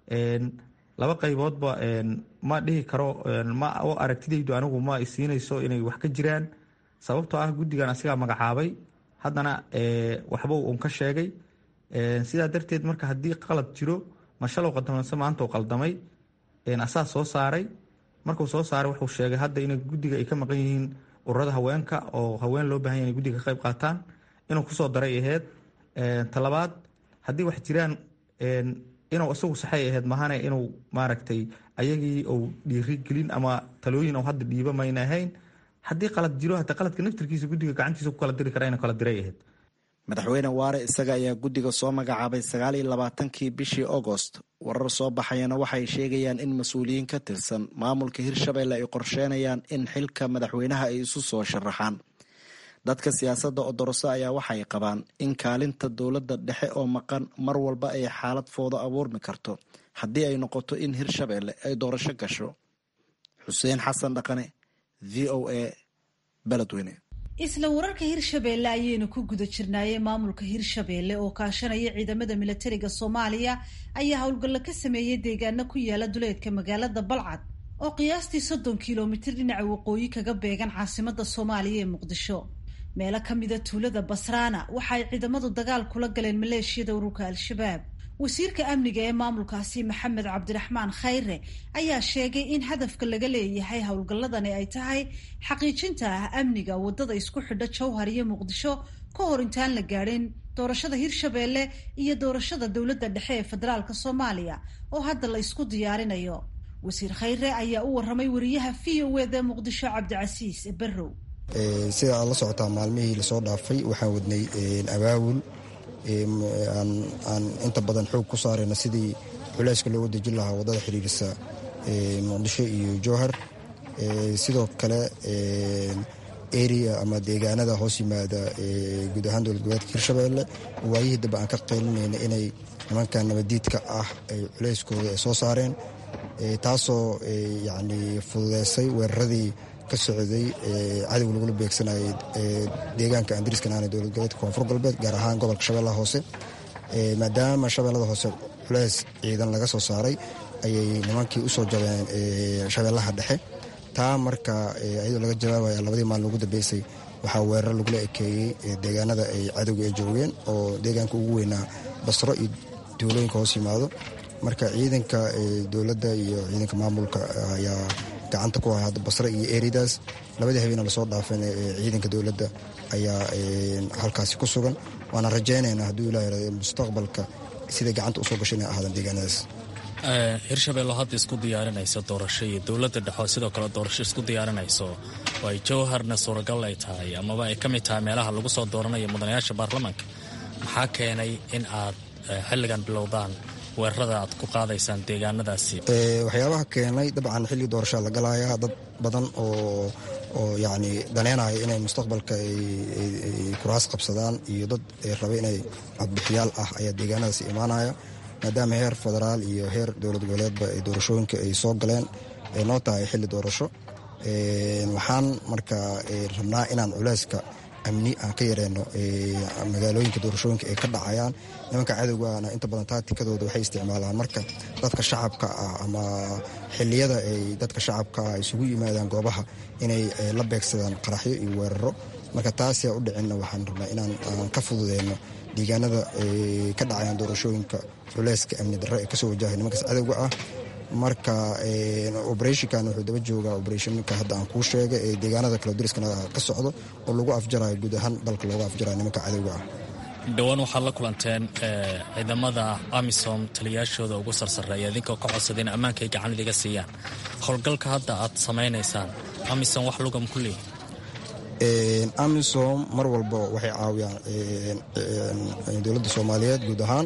laba qayboodba ma dhihi karo ma aragtidaydu anigu ma isiinayso inay wax ka jiraan sababtoo ah guddigan asigaa magacaabay haddana waxba uun ka sheegay sidaa darteed marka haddii qalad jiro mashalow qaldamase maanta uu qaldamay asaa soo saaray markuu soo saaray wuxuu sheegay hadda in guddiga ay ka maqan yihiin ururada haweenka oo haween loo bahan yahy guddiga ka qayb qaataan inuu kusoo daray aheyd talabaad haddii wax jiraan inuu isagu saxay aheyd mahane inuu maaragtay ayagii uu dhiirigelin ama talooyin u hadda dhiiba mayna ahayn haddii qalad jiro hata qaladka naftirkiisa guddiga gacantiisa ku kala diri kara ina kala diray ahayd madaxweyne waare isaga ayaa guddiga soo magacaabay sagaal iyo labaatankii bishii agost warar soo baxayana waxay sheegayaan in mas-uuliyiin ka tirsan maamulka hirshabelle ay qorsheenayaan in xilka madaxweynaha ay isu soo sharaxaan dadka siyaasadda odoroso ayaa waxay qabaan in kaalinta dowladda dhexe oo maqan mar walba ay xaalad foodo abuurmi karto haddii ay noqoto in hirshabelle ay doorasho gasho xuseen xasan dhaqane v o a beledweyne isla wararka hirshabeelle ayaynu ku guda jirnaayee maamulka hirshabeelle oo kaashanaya ciidamada milatariga soomaaliya ayaa howlgallo ka sameeyey deegaano ku yaala duleedka magaalada balcad oo qiyaastii soddon kilomitir dhinaca waqooyi kaga beegan caasimada soomaaliya ee muqdisho meelo ka mida tuulada basraana waxa ay ciidamadu dagaal kula galeen maleeshiyada ururka al-shabaab wasiirka amniga ee maamulkaasi maxamed cabdiraxmaan khayre ayaa sheegay in hadafka laga leeyahay howlgalladani ay tahay xaqiijinta ah amniga wadada isku xidha jowhar iyo muqdisho ka hor intaan la gaadhin doorashada hirshabeelle iyo doorashada dowladda dhexe ee federaalk soomaaliya oo hadda la isku diyaarinayo wasiir khayre ayaa u waramay wariyaha v o eda muqdisho cabdicasiis barrow sida aad la socotaa maalmihii lasoo dhaafay waxaan wadnay abaawul aan inta badan xoog ku saarayna sidii culeyska looga dejin lahaa waddada xiriirisa muqdisho iyo jowhar sidoo kale area ama deegaanada hoos yimaada guud ahaan dowlad goboleedka hirshabeelle waayihii dambe aan ka qeylinayna inay nimanka nabadiidka ah ay culeyskooda ay soo saareen taasoo yacni fududeysay weeraradii ka socday cadow lagula beegsanayay deegaanka andariiskan aana dowlad goboleedka koonfur galbeed gaar ahaan gobolka shabeellaha hoose maadaama shabeellada hoose culeys ciidan laga soo saaray ayay nimankii usoo jabeen shabeellaha dhexe taa marka iyadoo laga jawaabaya labadii maalin ugu dambeysay waxaa weerar lagula ekeeyey deegaanada ay cadowga ay joogeen oo deegaanka ugu weynaa basro iyo duulooyinka hoos yimaado marka ciidanka dowladda iyo ciidanka maamulka ayaa gacanta ku hay hadda basre iyo eridaas labadii habeena lasoo dhaafeen ciidanka dowladda ayaa halkaasi ku sugan waana rajaynaynaa hadduu ilah yirahdo mustaqbalka siday gacanta usoo gasho inay ahaadaan deegaanadaas hirshabeello hadda isku diyaarinayso doorasho iyo dowladda dhexoo sidoo kale doorasho isku diyaarinayso oo ay jowharna suuragal ay tahay amaba ay ka mid tahay meelaha lagu soo dooranayo mudanayaasha baarlamaanka maxaa keenay in aad xilligan bilowdaan weerarada aad ku qaadaysaan deegaanadaasi waxyaabaha keenay dabcan xilli doorashaa la galayaa dad badan oo oo yacni daneynaya inay mustaqbalka ay kuraas qabsadaan iyo dad raba inay codbixiyaal ah ayaa deegaanadaasi imaanaya maadaama heer federaal iyo heer dowlad goboleedba ay doorashooyinka ay soo galeen ay noo tahay xilli doorasho waxaan marka rabnaa inaan culeyska amni aan ka yareyno magaalooyinka doorashooyinka ay ka dhacayaan nimanka cadowgaana inta badan taatikadooda waxay isticmaalaan marka dadka shacabka ah ama xiliyada ay dadka shacabka ah isugu yimaadaan goobaha inay la beegsadaan qaraxyo iyo weeraro marka taasiaa u dhicinna waxaan rabnaa inaan aan ka fududeyno deegaanada ka dhacayaan doorashooyinka culeyska amni darre ee kasoo wajahay nimankaas cadowga ah marka oberathinkan wuxuu daba joogaa oberathinka hadda aan kuu sheegay ee deegaanada kale dariskana ka socdo oo lagu afjarayo guud ahaan dalka looga afjarayo nimanka cadowga ah dhowaan waxaad la kulanteen ciidamada amisom taliyaashooda ugu sarsareeya idinkoo ka codsaday in ammaanka ay gacan idiga siiyaan howlgalka hadda aad samaynaysaan amisom wax lugam ku leeyi amisom mar walba waxay caawiyaan dowladda soomaaliyeed guud ahaan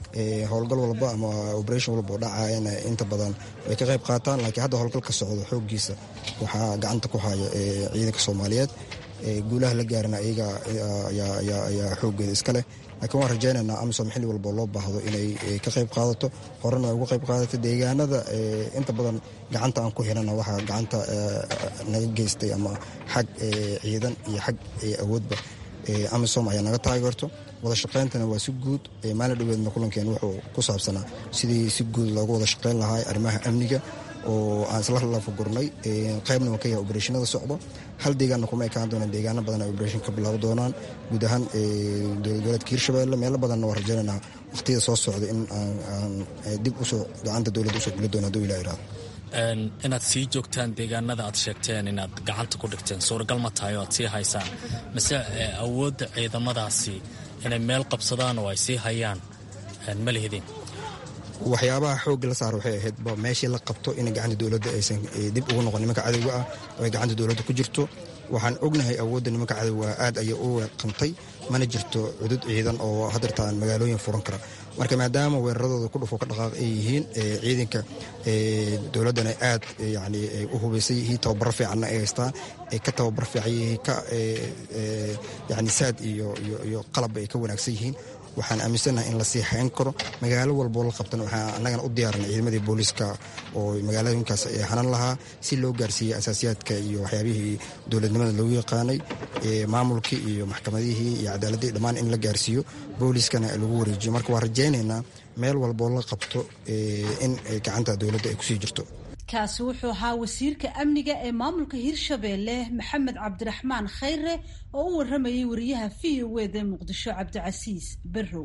howlgal walba ama operation walba oo dhacayana inta badan way ka qayb qaataan laakiin hadda howlgalka socdo xooggiisa waxaa gacanta ku haya ciidanka soomaaliyeed guulaha la gaarana iyaga ayaa xooggeeda iska leh laakiin waan rajaynaynaa amisom xilli walba loo baahdo inay ka qayb qaadato horena ay uga qayb qaadato deegaanada inta badan gacanta aan ku hirana waxaa gacanta naga geystay ama xag ciidan iyo xag awoodba amisom ayaa naga taageerto wada shaqayntana waa si guud maalin dhoweedna kulankeena wuxuu ku saabsanaa sidii si guud loogu wada shaqayn lahaa arrimaha amniga oo aan isla lafagurnay qaybna waa ka yahay obereshinada socdo hal deegaanna kuma ekaan doonaan deegaano badan ay obereshin ka bilaabi doonaan guud ahaan dowlad goboleedka hirshabelle meelo badanna waa rajaynaynaa waqtiyada soo socda in aan dib usoo gacanta dowladda usoo geli doono haduu ilaa iraado inaad sii joogtaan deegaanada aad sheegteen inaad gacanta ku dhigteen suuragal ma tahay oo aad sii haysaan mise awoodda ciidamadaasi inay meel qabsadaan oo ay sii hayaan ma lihidin waxyaabaha xoogga la saara waxay ahayd meeshii la qabto in gacanta dowladda aysan dib ugu noqon nimanka cadowga ah oo ay gacanta dowladda ku jirto waxaan ognahay awoodda nimanka cadowga aad ayay u weeqantay mana jirto cudud ciidan oo hadeertaan magaalooyin furan kara marka maadaama weeraradooda ku dhufo ka dhaqaaq ay yihiin ciidanka dowladdana aad yani u hubaysay yihiin tababaro fiicanna ay haystaan ay ka tababar fiican yihiin ka yani saad iyo iyo qalabba ay ka wanaagsan yihiin waxaan aaminsannahay in lasii hayn karo magaalo walboo la qabtan waxaa annagana u diyaarinay ciidamadii booliiska oo magaalooyinkaas ay hanan lahaa si loo gaarsiiyey asaasiyaadka iyo waxyaabihii dowladnimada lagu yaqaanay maamulkii iyo maxkamadihii iyo cadaaladii dhammaan in la gaarsiiyo booliiskana lagu wareejiyo marka waan rajaynaynaa meel walboo la qabto in gacanta dowladda ay kusii jirto kaasi wuxuu ahaa wasiirka amniga ee maamulka hirshabeelle maxamed cabdiraxmaan khayre oo u waramayay wariyaha v o eda muqdisho cabdicasiis barrow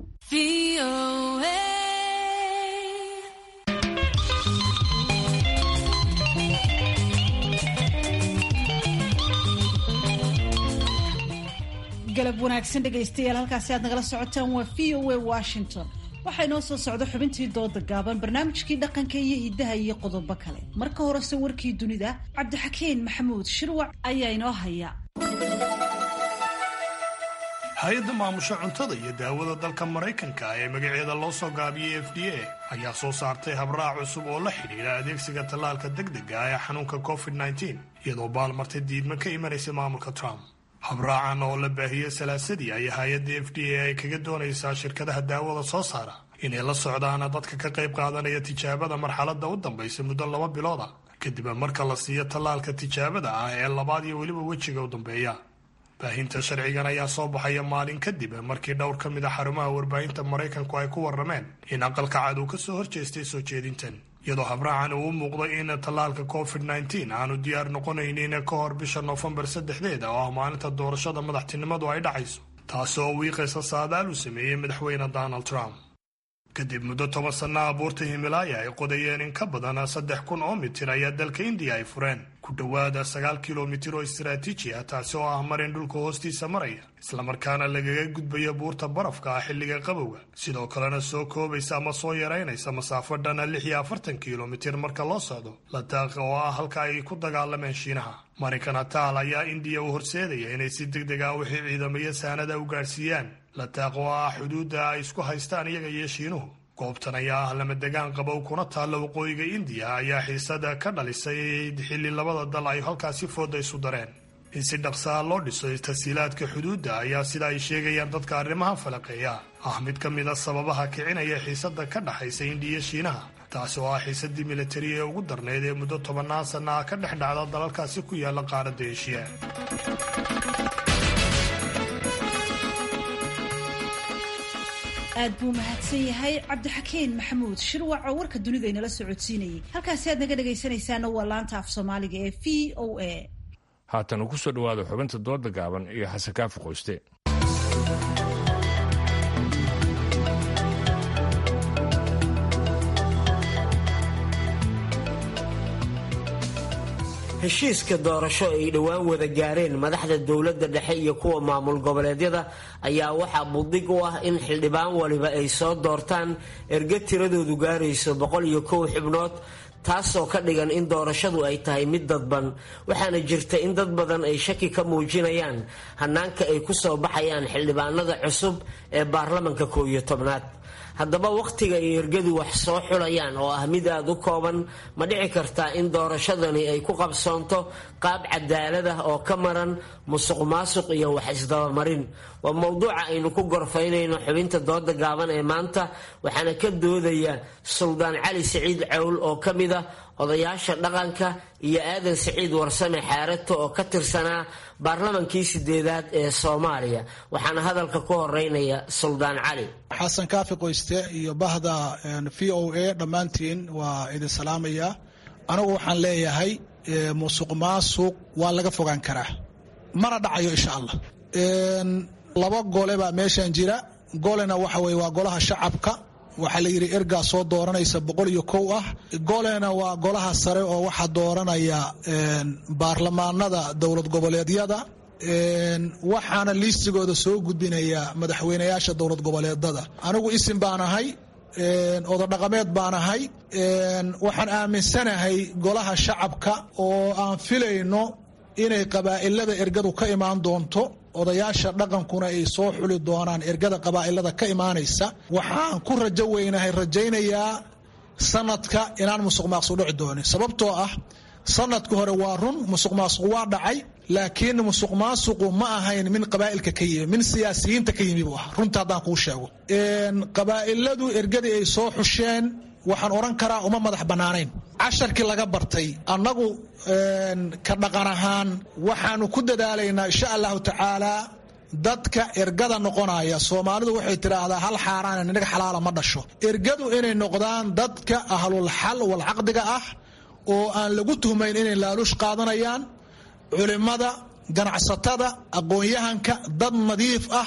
galab wanaagsan dhegaystayaal halkaasi aad nagala socotaan waa v o a washington waxaa inoo soo socda xubintii dooda gaaban barnaamijkii dhaqanka iyo hidaha iyo qodobo kale marka horese warkii dunida cabdixakiin maxamuud shirwac ayaa inoo haya hay-adda maamusha cuntada iyo daawada dalka maraykanka ee magaceeda loo soo gaabiyey f d a ayaa soo saartay habraac cusub oo la xidhiidha adeegsiga tallaalka degdega ee xanuunka covid -19 iyadoo baalmartay diidma ka imanaysa maamulka trump habraacan oo la baahiyey salaasadii ayaa hay-adda f d a ay kaga doonaysaa shirkadaha daawada soo saara inay la socdaan dadka ka qayb qaadanaya tijaabada marxaladda u dambaysa muddo laba bilooda kadib marka la siiyo tallaalka tijaabada ah ee labaad iyo weliba wejiga u dambeeya baahinta sharcigan ayaa soo baxaya maalin kadib markii dhowr ka mid a xarumaha warbaahinta maraykanku ay ku warrameen in aqalka cad uu ka soo horjeestay soo jeedintan iyadoo habraacan uu u muuqday in tallaalka covid -19 aanu diyaar noqonaynin ka hor bisha noofembar saddexdeeda oo ah maalinta doorashada madaxtinimadu ay dhacayso taasi oo wiiqaysa saadaal uu sameeyey madaxweyne donald trump kadib muddo toban sanna abuurta himilaaya ay qodayeen in ka badan saddex kun oo mitir ayaa dalka indiya ay fureen ku dhowaada sagaal kilomitir oo istaraatiiji ah taasi oo ah marin dhulka hoostiisa maraya islamarkaana lagaga gudbaya buurta barafka ah xilliga qabowga sidoo kalena soo koobaysa ama soo yaraynaysa masaafo dhana lix iyo afartan kilomitir marka loo socdo lataaqa oo ah halka ay ku dagaalameen shiinaha marinka nataal ayaa indiya u horseedaya inay si deg deg ah wixii ciidamaya saanada u gaadhsiiyaan lataaq oo ah xuduudda ay isku haystaan iyaga iyo shiinuhu goobtan ayaa ah lama degaan qabow kuna taalla waqooyiga indiya ayaa xiisada ka dhalisay xilli labada dal ay halkaasi fooda isu dareen in si dhaqsaa loo dhiso tasiilaadka xuduudda ayaa sida ay sheegayaan dadka arrimaha falaqeeya ah mid ka mid a sababaha kicinaya xiisada ka dhaxaysa indiya shiinaha taasi oo ah xiisadii militari ee ugu darnayd ee muddo tobannaan sanna ah ka dhex dhacda dalalkaasi ku yaala qaaradda eshiya aad buu mahadsan yahay cabdixakiin maxamuud shirwac oo warka dunida inala socodsiinayay halkaasi aad naga dhegaysanaysaana waa laanta af soomaaliga ee v o a haatan uu ku soo dhowaado xubinta dooda gaaban iyo xasankaafi qoyste heshiiska doorasho ay dhowaan wada gaareen madaxda dowladda dhexe iyo kuwa maamul goboleedyada ayaa waxaa budig u ah in xildhibaan waliba ay soo doortaan erga tiradoodu gaarayso boqol iyo kow xubnood taasoo ka dhigan in doorashadu ay tahay mid dadban waxaana jirta in dad badan ay shaki ka muujinayaan hanaanka ay ku soo baxayaan xildhibaanada cusub ee baarlamanka koow iyo tobnaad haddaba wakhtiga ay ergadu wax soo xulayaan oo ah mid aada u kooban ma dhici kartaa in doorashadani ay ku qabsoonto qaab cadaalad ah oo ka maran musuq maasuq iyo wax isdabamarin waa mowduuca aynu ku gorfaynayno xubinta dooda gaaban ee maanta waxaana ka doodaya suldaan cali siciid cawl oo ka mid ah odayaasha dhaqanka iyo aadan siciid warsame xaarato oo ka tirsanaa baarlamankii sideedaad ee soomaaliya waxaana hadalka ku horeynaya suldaan cali xasan kaafi qoyste iyo bahda v o a dhammaantiin waa idin salaamaya anigu waxaan leeyahay musuq maasuq waa laga fogaan karaa mana dhacayo insha allah laba gole baa meeshan jira golena waxa weye waa golaha shacabka waxaa la yidhi ergaa soo dooranaysa boqol iyo kow ah golena waa golaha sare oo waxaa dooranaya baarlamaanada dowlad goboleedyada waxaana liistigooda soo gudbinaya madaxweynayaasha dowlad goboleedada anigu isim baan ahay ododhaqameed baan ahay waxaan aaminsanahay golaha shacabka oo aan filayno inay qabaa'ilada ergadu ka imaan doonto odayaasha dhaqankuna ay soo xuli doonaan ergada qabaa'ilada ka imaanaysa waxaan ku rajo weynahay rajaynayaa sanadka inaan musuq maaqsuq dhici doonin sababtoo ah sanadka hore waa run musuq maasuq waa dhacay laakiin musuq maasuqu ma ahayn min qabaa'ilka ka yimi min siyaasiyiinta ka yimi buu ah runta haddaan kuu sheego qabaa'iladu ergadii ay soo xusheen waxaan odhan karaa uma madax bannaanayn casharkii laga bartay annagu ka dhaqan ahaan waxaanu ku dadaalaynaa insha allahu tacaalaa dadka ergada noqonaya soomaalidu waxay tidhaahdaa hal xaaraan ninaga xalaala ma dhasho ergadu inay noqdaan dadka ahlul xal wal caqdiga ah oo aan lagu tuhmayn inay laaluush qaadanayaan culimmada ganacsatada aqoon-yahanka dad nadiif ah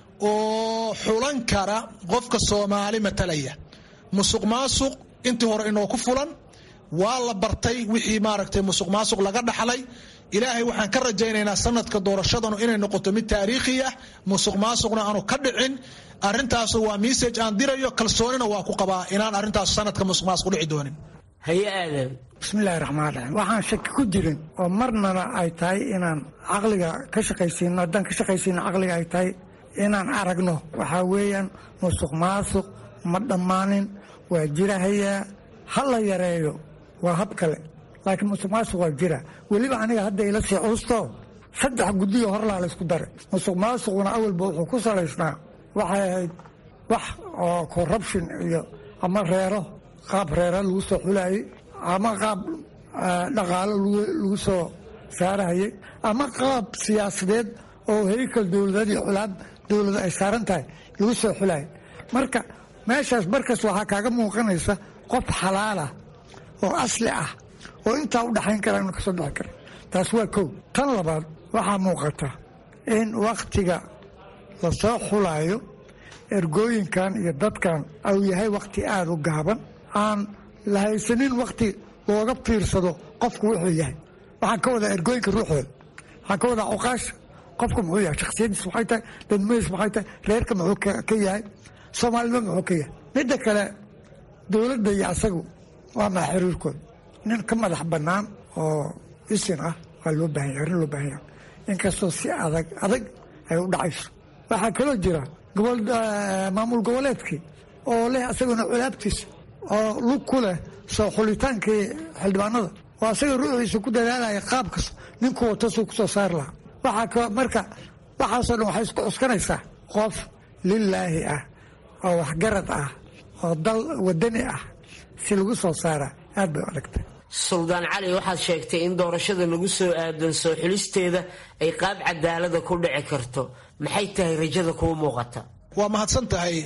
oo xulan kara qofka soomaali matalaya musuq maasuq intii hore inoo ku fulan waa la bartay wixii maaragtay musuq maasuq laga dhaxlay ilaahay waxaan ka rajaynaynaa sanadka doorashadanu inay noqoto mid taariikhi ah musuq maasuqna aanu ka dhicin arintaasu waa message aan dirayo kalsoonina waa ku qabaa inaan arrintaas sanadka musuq maasuq dhici doonin haye aadan bismillahi raxmaan raxiim waxaan shaki ku jirin oo marnana ay tahay inaan caqliga ka shaqaysiino haddaan ka shaqaysiino caqliga ay tahay inaan aragno waxaa weeyaan musuq maasuq ma dhammaanin waa jirahayaa ha la yareeyo waa hab kale laakiin musuq maasuq waa jira weliba aniga hadda ila sii cuusto saddex guddiyo horlaa la isku daray musuq maasuquna awalba wuxuu ku salaysnaa waxay ahayd wax oo corruption iyo ama reero qaab reero lagu soo xulayay ama qaab dhaqaalo lagu soo saarahayay ama qaab siyaasadeed oo heykal dowladeed iyo culaab dowlada ay saaran tahay lagu soo xulayay marka meeshaas markas waxaa kaaga muuqanaysa qof xalaalah oo asli ah oo intaa u dhaxayn kara inu kasoo dhexi kara taas waa kow tan labaad waxaa muuqata in wakhtiga lasoo xulaayo ergooyinkan iyo dadkan au yahay wakhti aada u gaaban aan la haysanin wakhti looga fiirsado qofku wuxuu yahay waxaan ka wadaa ergooyinka ruuxooda waxaan ka wadaa cuqaasha qofku muxuu yahay shakhsiyadiis maxay tahay dadmadiis maxay tahay reerka muxuu ka yahay soomaalnimo muxuu ka yahay midda kale dowladda iyo asagu waa maa xiriirkooda nin ka madax bannaan oo isin ah waa loo baahanya arrin loo baahanya inkastoo si adag adag ay u dhacayso waxaa kaloo jira gobol maamul goboleedkii oo leh asaguna culaabtiisa oo lug ku leh soo xulitaankii xildhibaanada oo asaga ruuxiisa ku dadaalaya qaab kasta ninku wato suu kusoo saari lahaa waxaa marka waxaasoo dhan waxay isku cuskanaysaa qof lilaahi ah oo waxgarad ah oo dal wadani ah si lagu soo saara aad bay u adagtay suldaan cali waxaad sheegtay in doorashada lagu soo aadan soo xulisteeda ay qaab cadaalada ku dhici karto maxay tahay rajada kuu muuqata waa mahadsan tahay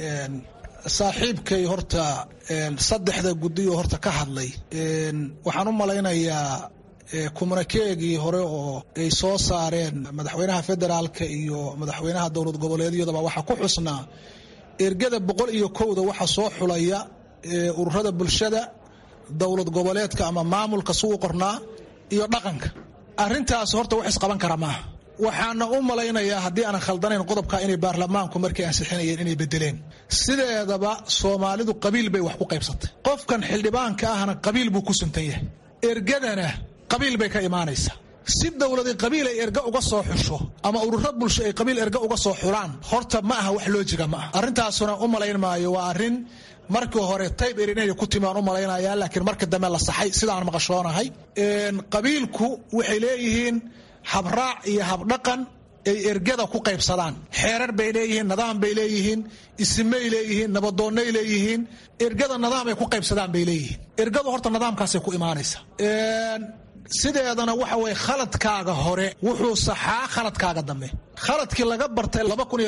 saaxiibkay horta saddexda guddiyo horta ka hadlay waxaan u malaynayaa kumanakeegii hore oo ay soo saareen madaxweynaha federaalka iyo madaxweynaha dowlad goboleedyadaba waxaa ku xusnaa ergada boqol iyo kowda waxa soo xulaya ururada bulshada dowlad goboleedka ama maamulka suu qornaa iyo dhaqanka arintaas horta wax isqaban kara maaha waxaana u malaynayaa haddii aanan khaldanayn qodobka inay baarlamaanku markay ansixinayeen inay bedeleen sideedaba soomaalidu qabiil bay wax ku qaybsatay qofkan xildhibaanka ahna qabiil buu ku suntan yahay ergadana qabiil bay ka imaanaysaa si dowladi qabiil ay erga uga soo xusho ama ururo bulsho ay qabiil erga uga soo xulaan horta ma aha wax loojiga ma aha arrintaasuna u malayn maayo waa arrin markii hore tayb erin inay ku timi aan u malaynaya laakiin marka dambe la saxay sidaan maqashoonahay qabiilku waxay leeyihiin habraac iyo habdhaqan ay ergada ku qaybsadaan xeerar bay leeyihiin nidaam bay leeyihiin isimay leeyihiin nabadoonnay leeyihiin ergada nidaam ay ku qaybsadaan bay leeyihiin ergadu horta nidaamkaasay ku imaanaysa sideedana waxa weye khaladkaaga hore wuxuu saxaa khaladkaaga dambe khaladkii laga bartay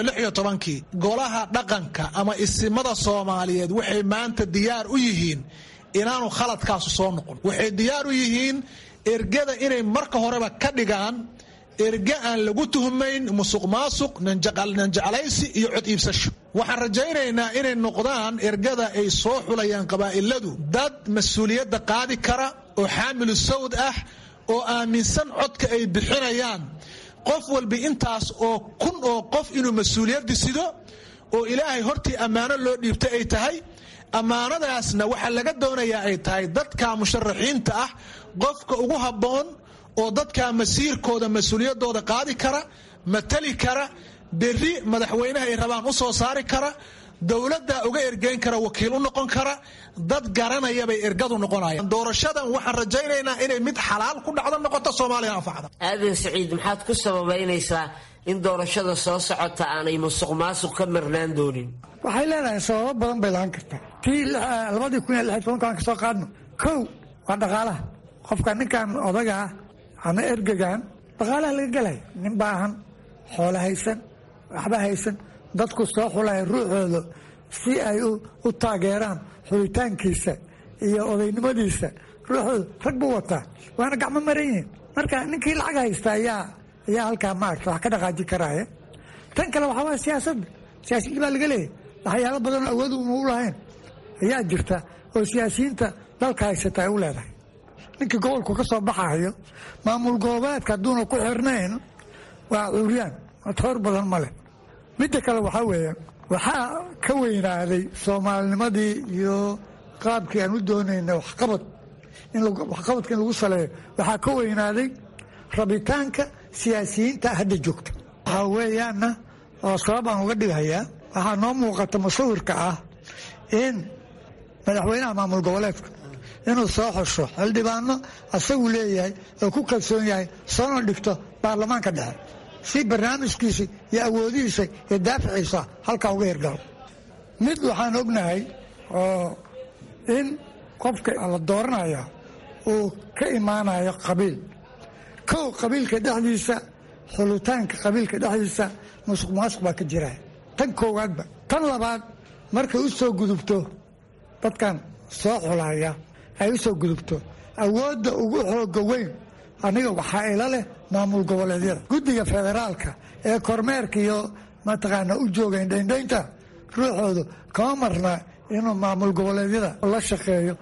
kii golaha dhaqanka ama isimada soomaaliyeed waxay maanta diyaar u yihiin inaanu khaladkaasu soo noqon waxay diyaar u yihiin ergada inay marka horeba ka dhigaan erge aan lagu tuhmayn musuq maasuq nanjeclaysi iyo cod iibsasho waxaan rajaynaynaa inay noqdaan ergada ay soo xulayaan qabaa'iladu dad mas-uuliyadda qaadi kara oo xaamilu sawd ah oo aaminsan codka ay bixinayaan qof walba intaas oo kun oo qof inuu mas-uuliyadda sido oo ilaahay hortii ammaano loo dhiibtay ay tahay ammaanadaasna waxaa laga doonayaa ay tahay dadka musharaxiinta ah qofka ugu habboon oo dadka masiirkooda mas-uuliyaddooda qaadi kara matali kara berri madaxweynaha ay rabaan u soo saari kara dowladda uga ergeyn kara wakiil u noqon kara dad garanaya bay ergadu noqonayaan doorashadan waxaan rajaynaynaa inay mid xalaal ku dhacdo noqoto soomaaliya anfacda aadan siciid maxaad ku sababaynaysaa in doorashada soo socota aanay musuq maasuq ka marnaan doonin waxay leedahay sababo badan bay lahaan kartaa tii labadii kun iyo lix tobankaan ka soo qaadno kow waa dhaqaalaha qofka ninkan odaga ah ama ergegan dhaqaalaha laga gelaya nin baahan xoolo haysan waxba haysan dadku soo xulaya ruuxooda si ay u taageeraan xulitaankiisa iyo odaynimadiisa ruuxooda rag buu wataa waana gacmo maran yihiin marka ninkii lacag haysta ayaa ayaa halkaa maarata wax ka dhaqaaji karaya tan kale waxaa waa siyaasadda siyaasiyiin baa laga leeyahy waxyaalo badanoo awood uma u lahayn ayaa jirta oo siyaasiyiinta dalka haysata ay u leedahay ninkii gobolku ka soo baxayo maamul goboleedka hadduuna ku xirnayn waa cuuryaan toor badan ma leh midda kale waxaa weeye waxaa ka weynaaday soomaalinimadii iyo qaabkii aan u doonayna waxqabad waxqabadka in lagu saleeyo waxaa ka weynaaday rabitaanka siyaasiyiinta hadda joogta waxaa weeyaanna oo sabab aan uga dhighayaa waxaa noo muuqata musawirka ah in madaxweynaha maamul goboleedka inuu soo xusho xildhibaano asagu leeyahay oo ku kalsoon yahay soona dhigto baarlamaanka dhexe si barnaamijkiisa iyo awoodihiisa iyo daaficiisa halkaa uga hirgalo mid waxaan ognahay oo in qofka la dooranaya uu ka imaanayo qabiil kow qabiilka dhexdiisa xulitaanka qabiilka dhexdiisa musuq maasuq baa ka jira tan koowaadba tan labaad markay u soo gudubto dadkan soo xulaya ay u soo gudubto awoodda ugu xooga weyn aniga waxaa ila leh maamul goboleedyada guddiga federaalka ee kormeerka iyo mataqaana u jooga indhaindhaynta ruuxoodu kama marna inuu maamul goboleedyada la shaqeeyo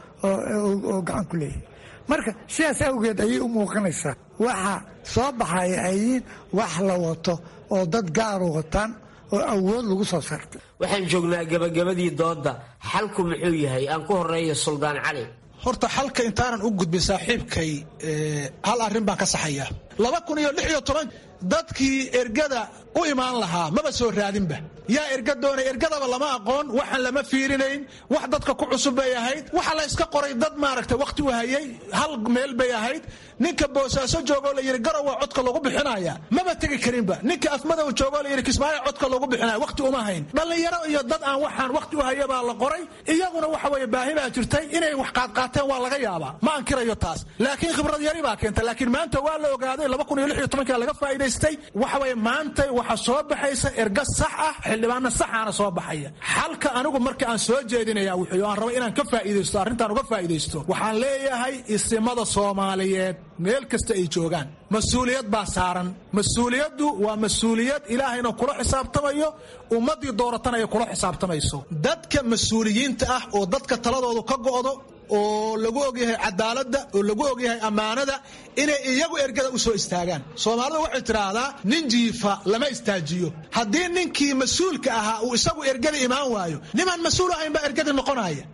oo gacan ku leeyahay marka sidaas awgeed ayay u muuqanaysaa waxa soo baxaya ayiin wax la wato oo dad gaaru wataan oo awood lagu soo saartay waxaan joognaa gabagabadii doodda xalku muxuu yahay aan ku horeeyo suldaan cali horta xalka intaanan u gudbin saaxiibkay hal arrin baan ka saxaya laba kun iyo lix iyo toban dadkii ergada u imaan lahaa maba soo raadinba yaa erga doonay ergadaba lama aqoon waxaan lama fiirinayn wax dadka ku cusub bay ahayd waxa la iska qoray dad maaragta wakhti u hayay hal meel bay ahayd ninka boosaaso joogoo la yidhi garowa codka lagu bixinaya maba tegi karinba ninka afmadow joogoo la yidhi kismaayo codka lagu bixinaya wakhti uma hayn dhallinyaro iyo dad aan waxaan wakhti u haya baa la qoray iyaguna waxa weeye baahi baa jirtay inay wax qaadqaateen waa laga yaabaa ma ankirayo taas laakiin khibrad yari baa keenta laakiin maanta waa la ogaaday laba kun iyo lix iyo tobankaa laga faa'iidaystay waxa weeye maanta waxa soo baxaysa erga sax ah xildhibaano saxaana soo baxaya xalka anigu marka aan soo jeedinaya wuxuu aan raba inaan ka faa'iidaysto arrintaan uga faa'iidaysto waxaan leeyahay isimada soomaaliyeed meel kasta ay joogaan mas-uuliyad baa saaran mas-uuliyaddu waa mas-uuliyad ilaahayna kula xisaabtamayo ummaddii dooratana ay kula xisaabtamayso dadka mas-uuliyiinta ah oo dadka taladoodu ka go'do oo lagu ogyahay cadaaladda oo lagu ogyahay ammaanada inay iyagu ergada u soo istaagaan soomaalidu waxay tidhaahdaa nin jiifa lama istaajiyo haddii ninkii mas-uulka ahaa uu isagu ergada imaan waayo nimaan mas-uul ahayn baa ergadii noqonaya ka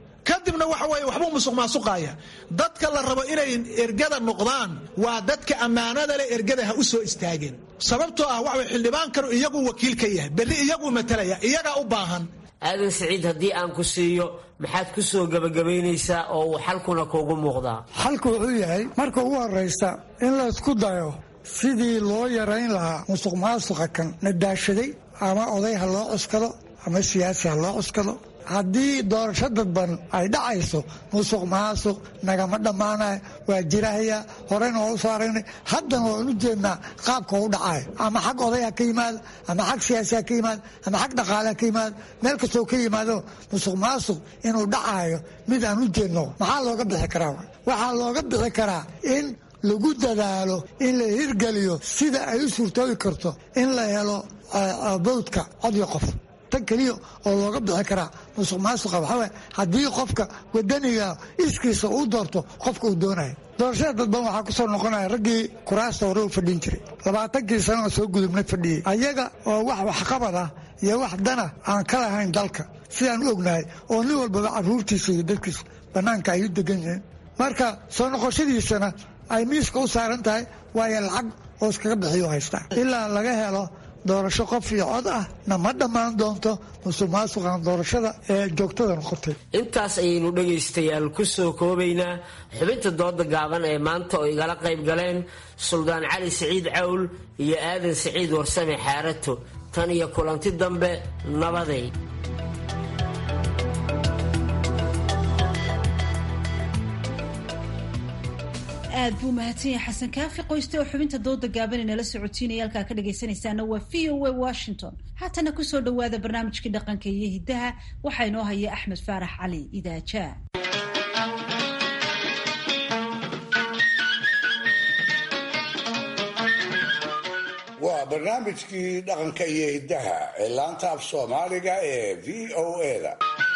kadibna waxa weye waxbuu musuq maasuqaaya dadka la rabo inay ergada noqdaan waa dadka ammaanada leh ergada ha u soo istaageen sababtoo ah waxa xildhibaankanu iyagu wakiil ka yahay berri iyaguu matalaya iyagaa u baahan aadan siciid haddii aan ku siiyo maxaad ku soo gebagabaynaysaa oo uu xalkuna kuugu muuqdaa xalku wuxuu yahay marka ugu horraysa in la isku dayo sidii loo yarayn lahaa musuq maasuqa kan nadaashaday ama oday ha loo cuskado ama siyaasi ha loo cuskado haddii doorasho dadban ay dhacayso musuq maasuq nagama dhammaanay waa jirahaya horeyna waa u soo aragnay haddana waan u jeednaa qaabka u dhacay ama xag oday ha ka yimaado ama xag siyaasi ha ka yimaado ama xag dhaqaale ha ka yimaado meel kastoo ka yimaado musuq maasuq inuu dhacayo mid aan u jeedno maxaa looga bixi karaa waxaa looga bixi karaa in lagu dadaalo in la hirgeliyo sida ay u suurtoobi karto in la helo bowdka codyo qof tan keliya oo looga bixi karaa musuq maasuqa waxaa waye haddii qofka wadaniga iskiisa uu doorto qofka uu doonaya doorashada dadban waxaa ku soo noqonaya raggii kuraasta hore u fadhin jiray labaatankii sanoo soo gudubnay fadhiyey ayaga oo wax waxqabad ah iyo wax dana aan ka lahayn dalka sidaan u ognahay oo nin walbaba caruurtiisa iyo dadkiisa bannaanka ay u degan yihiin marka soo noqoshadiisana ay miiska u saaran tahay waayo lacag oo iskaga bixiyo haystaa ilaa laga helo doorasho qof iyo cod ah na ma dhammaan doonto musuq maasuqan doorashada ee joogtada noqotay intaas ayaynu dhegaystayaal ku soo koobaynaa xubinta dooda gaaban ee maanta oo igala qayb galeen suldaan cali siciid cawl iyo aadan siciid warsame xaarato tan iyo kulanti dambe nabaday aad buu mahadsan yahay xasan kaafi qoyste oo xubinta dooda gaaban inala socotiinaya halkaa ka dhagaysanaysaana waa v o a washington haatana kusoo dhowaada barnaamijkii dhaqanka iyo hiddaha waxaa inoo haya axmed faarax cali idaajaa waa barnaamijkii dhaqanka iyo hiddaha ee laanta af soomaaliga ee v o a-da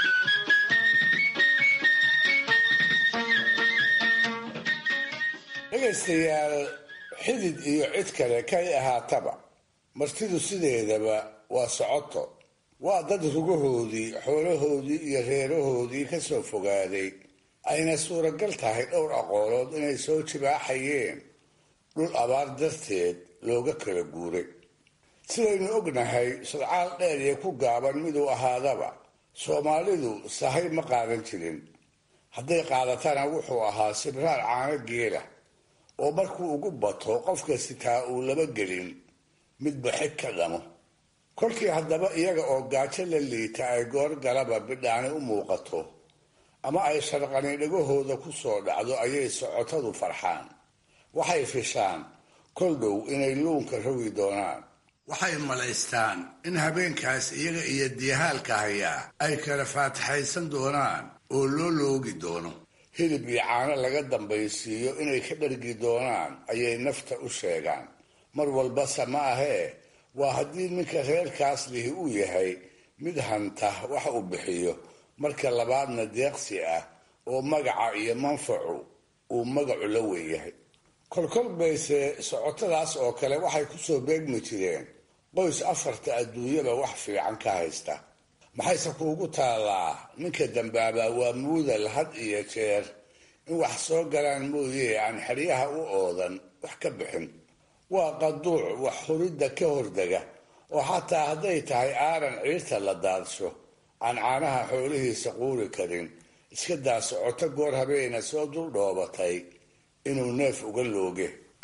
dhegaystayaal xidid iyo cid kale kay ahaataba martidu sideedaba waa socoto waa dad rugahoodii xoolahoodii iyo reerahoodii ka soo fogaaday ayna suuragal tahay dhowr aqoolood inay soo jibaaxayeen dhul abaar darteed looga kala guuray sidaynu ognahay sodcaal dheer iyo ku gaaban miduu ahaadaba soomaalidu sahay ma qaadan jirin hadday qaadatana wuxuu ahaa sibraar caano geela oo markuu ugu bato qofka sitaa uu laba gelin midba xig ka dhamo kolkii haddaba iyaga oo gaajo la liita ay goor galaba bidhaani u muuqato ama ay sharqani dhagahooda ku soo dhacdo ayay socotadu farxaan waxay fishaan kol dhow inay luunka rogi doonaan waxay malaystaan in habeenkaas iyaga iyo diyahaalka hayaa ay kala faataxaysan doonaan oo loo loogi doono hilib iyo caano laga dambaysiiyo inay ka dhargi doonaan ayay nafta u sheegaan mar walbase ma ahee waa haddii ninka reerkaas lihi uu yahay mid hanta wax uu bixiyo marka labaadna deeqsi ah oo magaca iyo manfacu uu magacu la weeyahay kolkol bayse socotadaas oo kale waxay kusoo beegmi jireen qoys afarta adduunyaba wax fiican ka haysta maxayse kuugu taallaa ninka dambaabaa waa muudal had iyo jeer in wax soo galaan mooye aan xeryaha u oodan wax ka bixin waa qaduuc wax huridda ka hordega oo xataa hadday tahay aaran ciirta la daadsho aan caanaha xoolihiisa quuri karin iska daa socoto goor habeena soo dul dhoobatay inuu neef uga looge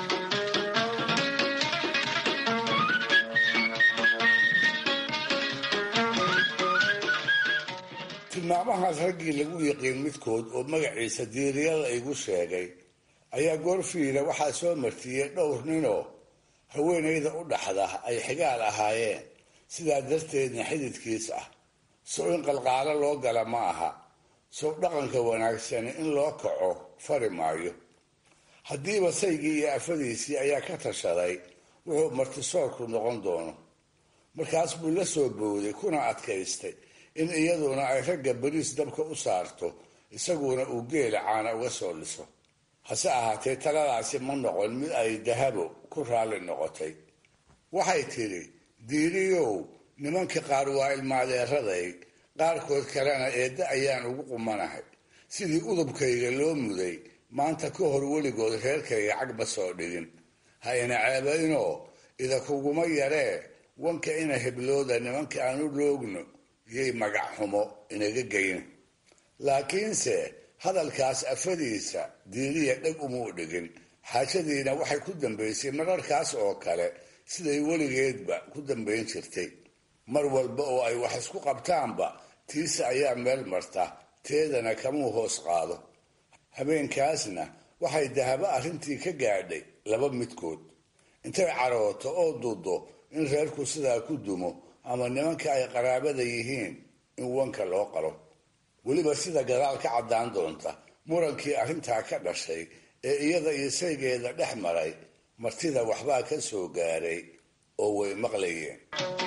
tilmaamahaas raggii lagu yiqiin midkood oo magaciisa diiriyada igu sheegay ayaa goorfiila waxaa soo martiyey dhowr ninoo haweenayda u dhaxda ay xigaal ahaayeen sidaa darteedna xididkiis ah sow in qalqaalo loo gala ma aha sow dhaqanka wanaagsani in loo kaco fari maayo haddiiba saygii iyo afadiisii ayaa ka tashaday wuxuu martisoorku noqon doono markaas buu la soo bowday kuna adkaystay in iyaduna ay ragga bariis dabka u saarto isaguna uu geela caana uga soo liso hase ahaatee taladaasi ma noqon mid ay dahabo ku raalli noqotay waxay tidhi diiriyow nimanka qaar waa ilmaadeeraday qaarkood kalena eedda ayaan ugu qumanahay sidii udubkayga loo muday maanta ka hor weligood reerkayga cag ma soo dhigin ha ina ceebaynoo ida kuguma yaree wanka ina heblooda nimanka aan u loogno yay magac xumo inaga geyna laakiinse hadalkaas afadiisa diiriya dheg umuu dhigin xaajadiina waxay ku dambaysay mararkaas oo kale siday weligeedba ku dambayn jirtay mar walba oo ay wax isku qabtaanba tiisa ayaa meel marta teedana kamuu hoos qaado habeenkaasna waxay dahabo arrintii ka gaadhay laba midkood intay carooto oo dudo in reerku sidaa ku dumo ama nimanka ay qaraabada yihiin in wanka loo qalo weliba sida gadaal ka caddaan doonta murankii arrintaa ka dhashay ee iyada iyo saygeeda dhex maray martida waxbaa ka soo gaaray oo way maqlayeen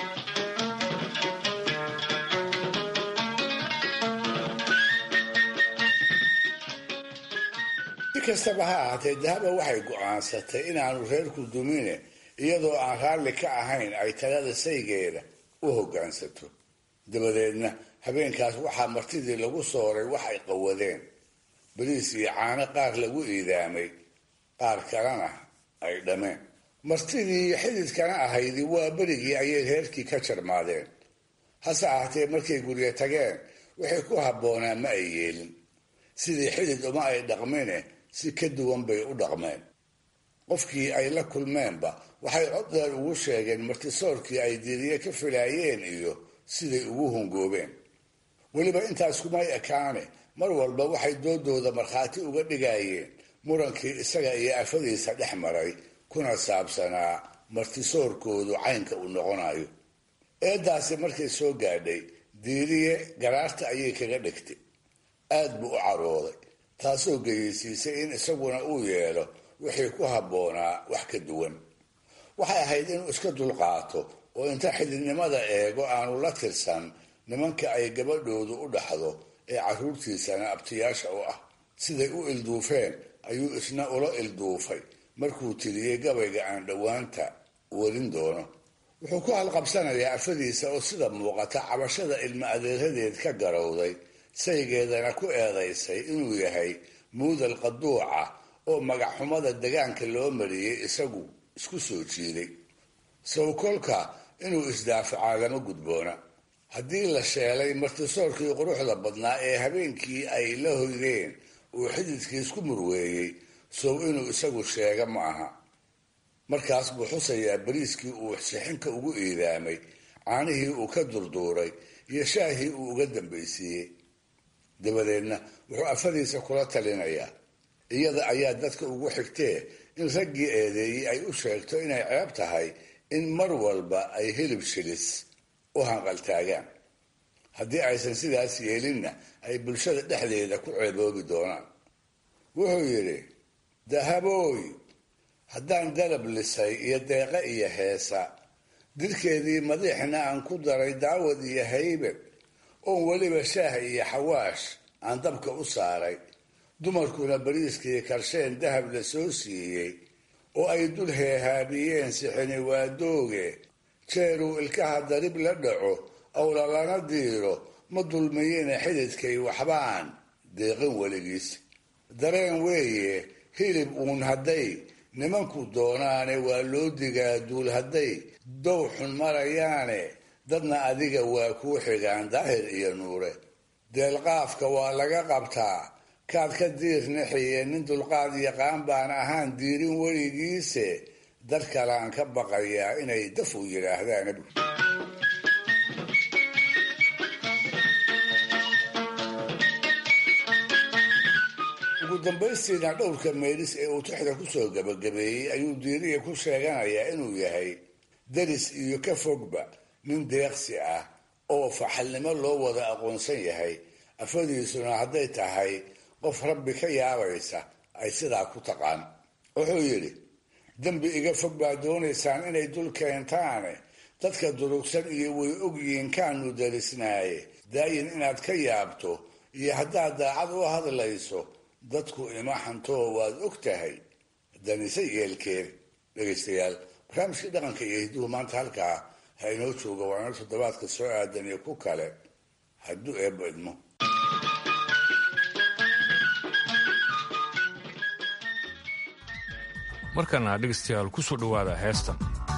si kastaba ha ahaatee dahaba waxay go'aansatay inaanu reerku dumine iyadoo aan raalli ka ahayn ay talada saygeeda u hoggaansato dabadeedna habeenkaas waxaa martidii lagu sooray wax ay qawadeen bariis iyo caano qaar lagu iidaamay qaar kalena ay dhameen martidii xididkana ahaydi waa berigii ayay reerkii ka jarmaadeen hase ahaatee markay guryo tageen waxay ku habboonaa ma ay yeelin sidii xidid uma ay dhaqmine si ka duwan bay u dhaqmeen qofkii ay la kulmeenba waxay cod dheer ugu sheegeen martisoorkii ay diiriye ka filaayeen iyo siday ugu hungoobeen weliba intaas kumay ekaane mar walba waxay doodooda markhaati uga dhigayeen murankii isaga iyo afadiisa dhex maray kuna saabsanaa martisoorkoodu caynka uu noqonayo eedaasi markay soo gaadhay diiriye garaarta ayay kaga dhigtay aad buu u carooday taasoo geyeysiisay in isaguna uu yeelo wixii ku habboonaa wax ka duwan waxay ahayd inuu iska dulqaato oo inta xididnimada eego aanu la tirsan nimanka ay gabadhoodu u dhaxdo ee carruurtiisana abtiyaasha u ah siday u ilduufeen ayuu isna ula ilduufay markuu tiriyey gabayga aan dhowaanta warin doono wuxuu ku halqabsanayaa afadiisa oo sida muuqata cabashada ilmo adeeradeed ka garowday saygeedana ku eedaysay inuu yahay muudal qaduuca oo magaxxumada degaanka loo mariyey isagu isku soo jiiday sawkolka inuu isdaafacaa lama gudboona haddii la sheelay martisoorkii quruxda badnaa ee habeenkii ay la hoydeen uu xididkii isku murweeyey sow inuu isagu sheega ma aha markaas buu xusayaa bariiskii uu sixinka ugu iidaamay caanihii uu ka durduuray iyo shaahii uu uga dambaysiiyey dabadeedna wuxuu afadiisa kula talinayaa iyada ayaa dadka ugu xigtee in raggii eedeeyey ay u sheegto inay ceeb tahay in mar walba ay hilib shilis u hanqaltaagaan haddii aysan sidaas yeelinna ay bulshada dhexdeeda ku ceeboobi doonaan wuxuu yidhi dahabooy haddaan dalab lisay iyo deeqe iyo heesa dirkeedii madiixna aan ku daray daawad iyo haybad oon weliba shaah iyo xawaash aan dabka u saaray dumarkuna bariiskii karsheen dahab la soo siiyey oo ay dul heehaabiyeen sixini waadooge jeeruu ilkaha darib la dhaco awla lana diiro ma dulmiyina xididkay waxbaan deeqin weligiis dareen weeye hilib uun hadday nimanku doonaane waa loo digaa duul hadday dow xun marayaane dadna adiga waa kuu xigaan daahir iyo nuure deelqaafka waa laga qabtaa kaad ka diir nixiye nin dulqaad yaqaan baan ahaan diirin weligiise dad kalaan ka baqayaa inay daf u yidhaahdaan ugu dambaystiina dhowrka meelis ee uu tixda kusoo gabagabeeyey ayuu diiriya ku sheeganayaa inuu yahay daris iyo ka fogba nin deeqsi ah oo faxalnimo loo wada aqoonsan yahay afadiisuna hadday tahay qof rabbi ka yaabaysa ay sidaa ku taqaan wuxuu yidhi dembi iga fog baa doonaysaan inay dul keentaane dadka durugsan iyo way ogyihiin kaanu darisnaaye daayin inaad ka yaabto iyo haddaad daacad u hadlayso dadku ima xantoo waad og tahay danise yeelkeed dhegaystayaal barnaamijkii dhaqanka iyo hidduhu maanta halkaa ha inoo jooga waana toddobaadka soo aadan iyo ku kale hadduu eebbo idmo markana dhegaystayaal ku soo dhowaada heestan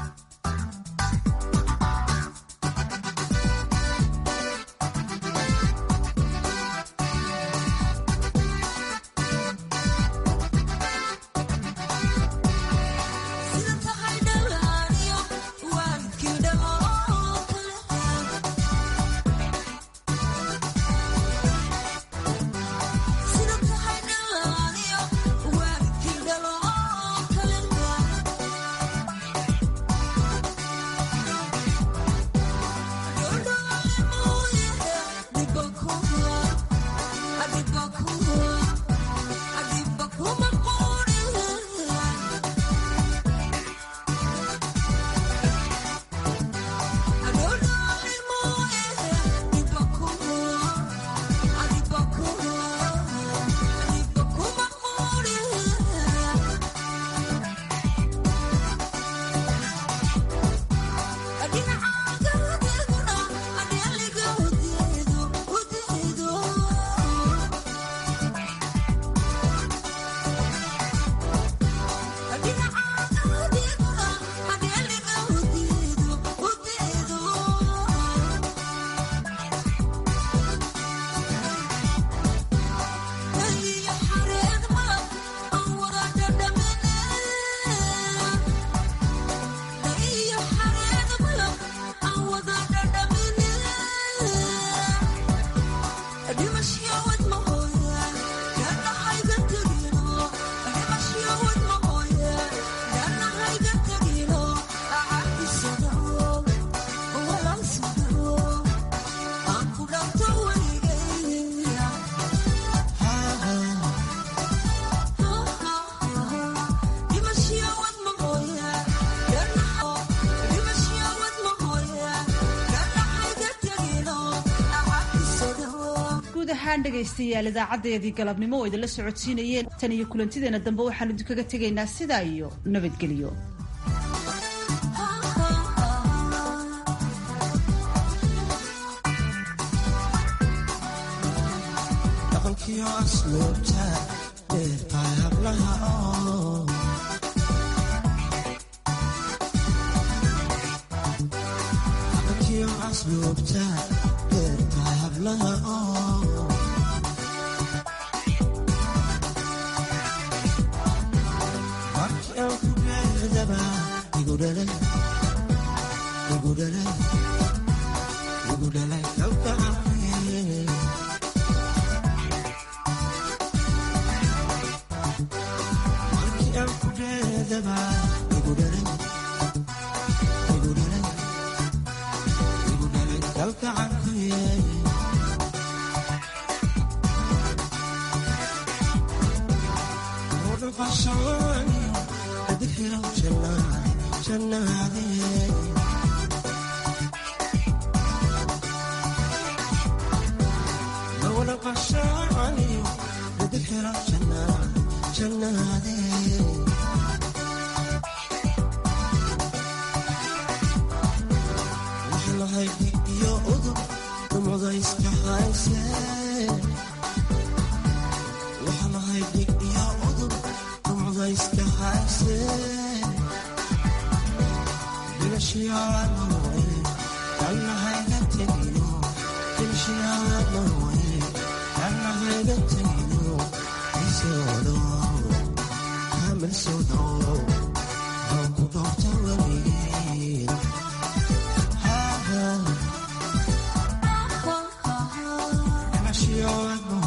dhegaystayaal idaacadeedii galabnimo oo idinla socodsiinayeen tan iyo kulantideena dambe waxaanu idinkaga tegaynaa sidaa iyo nabadgelyo She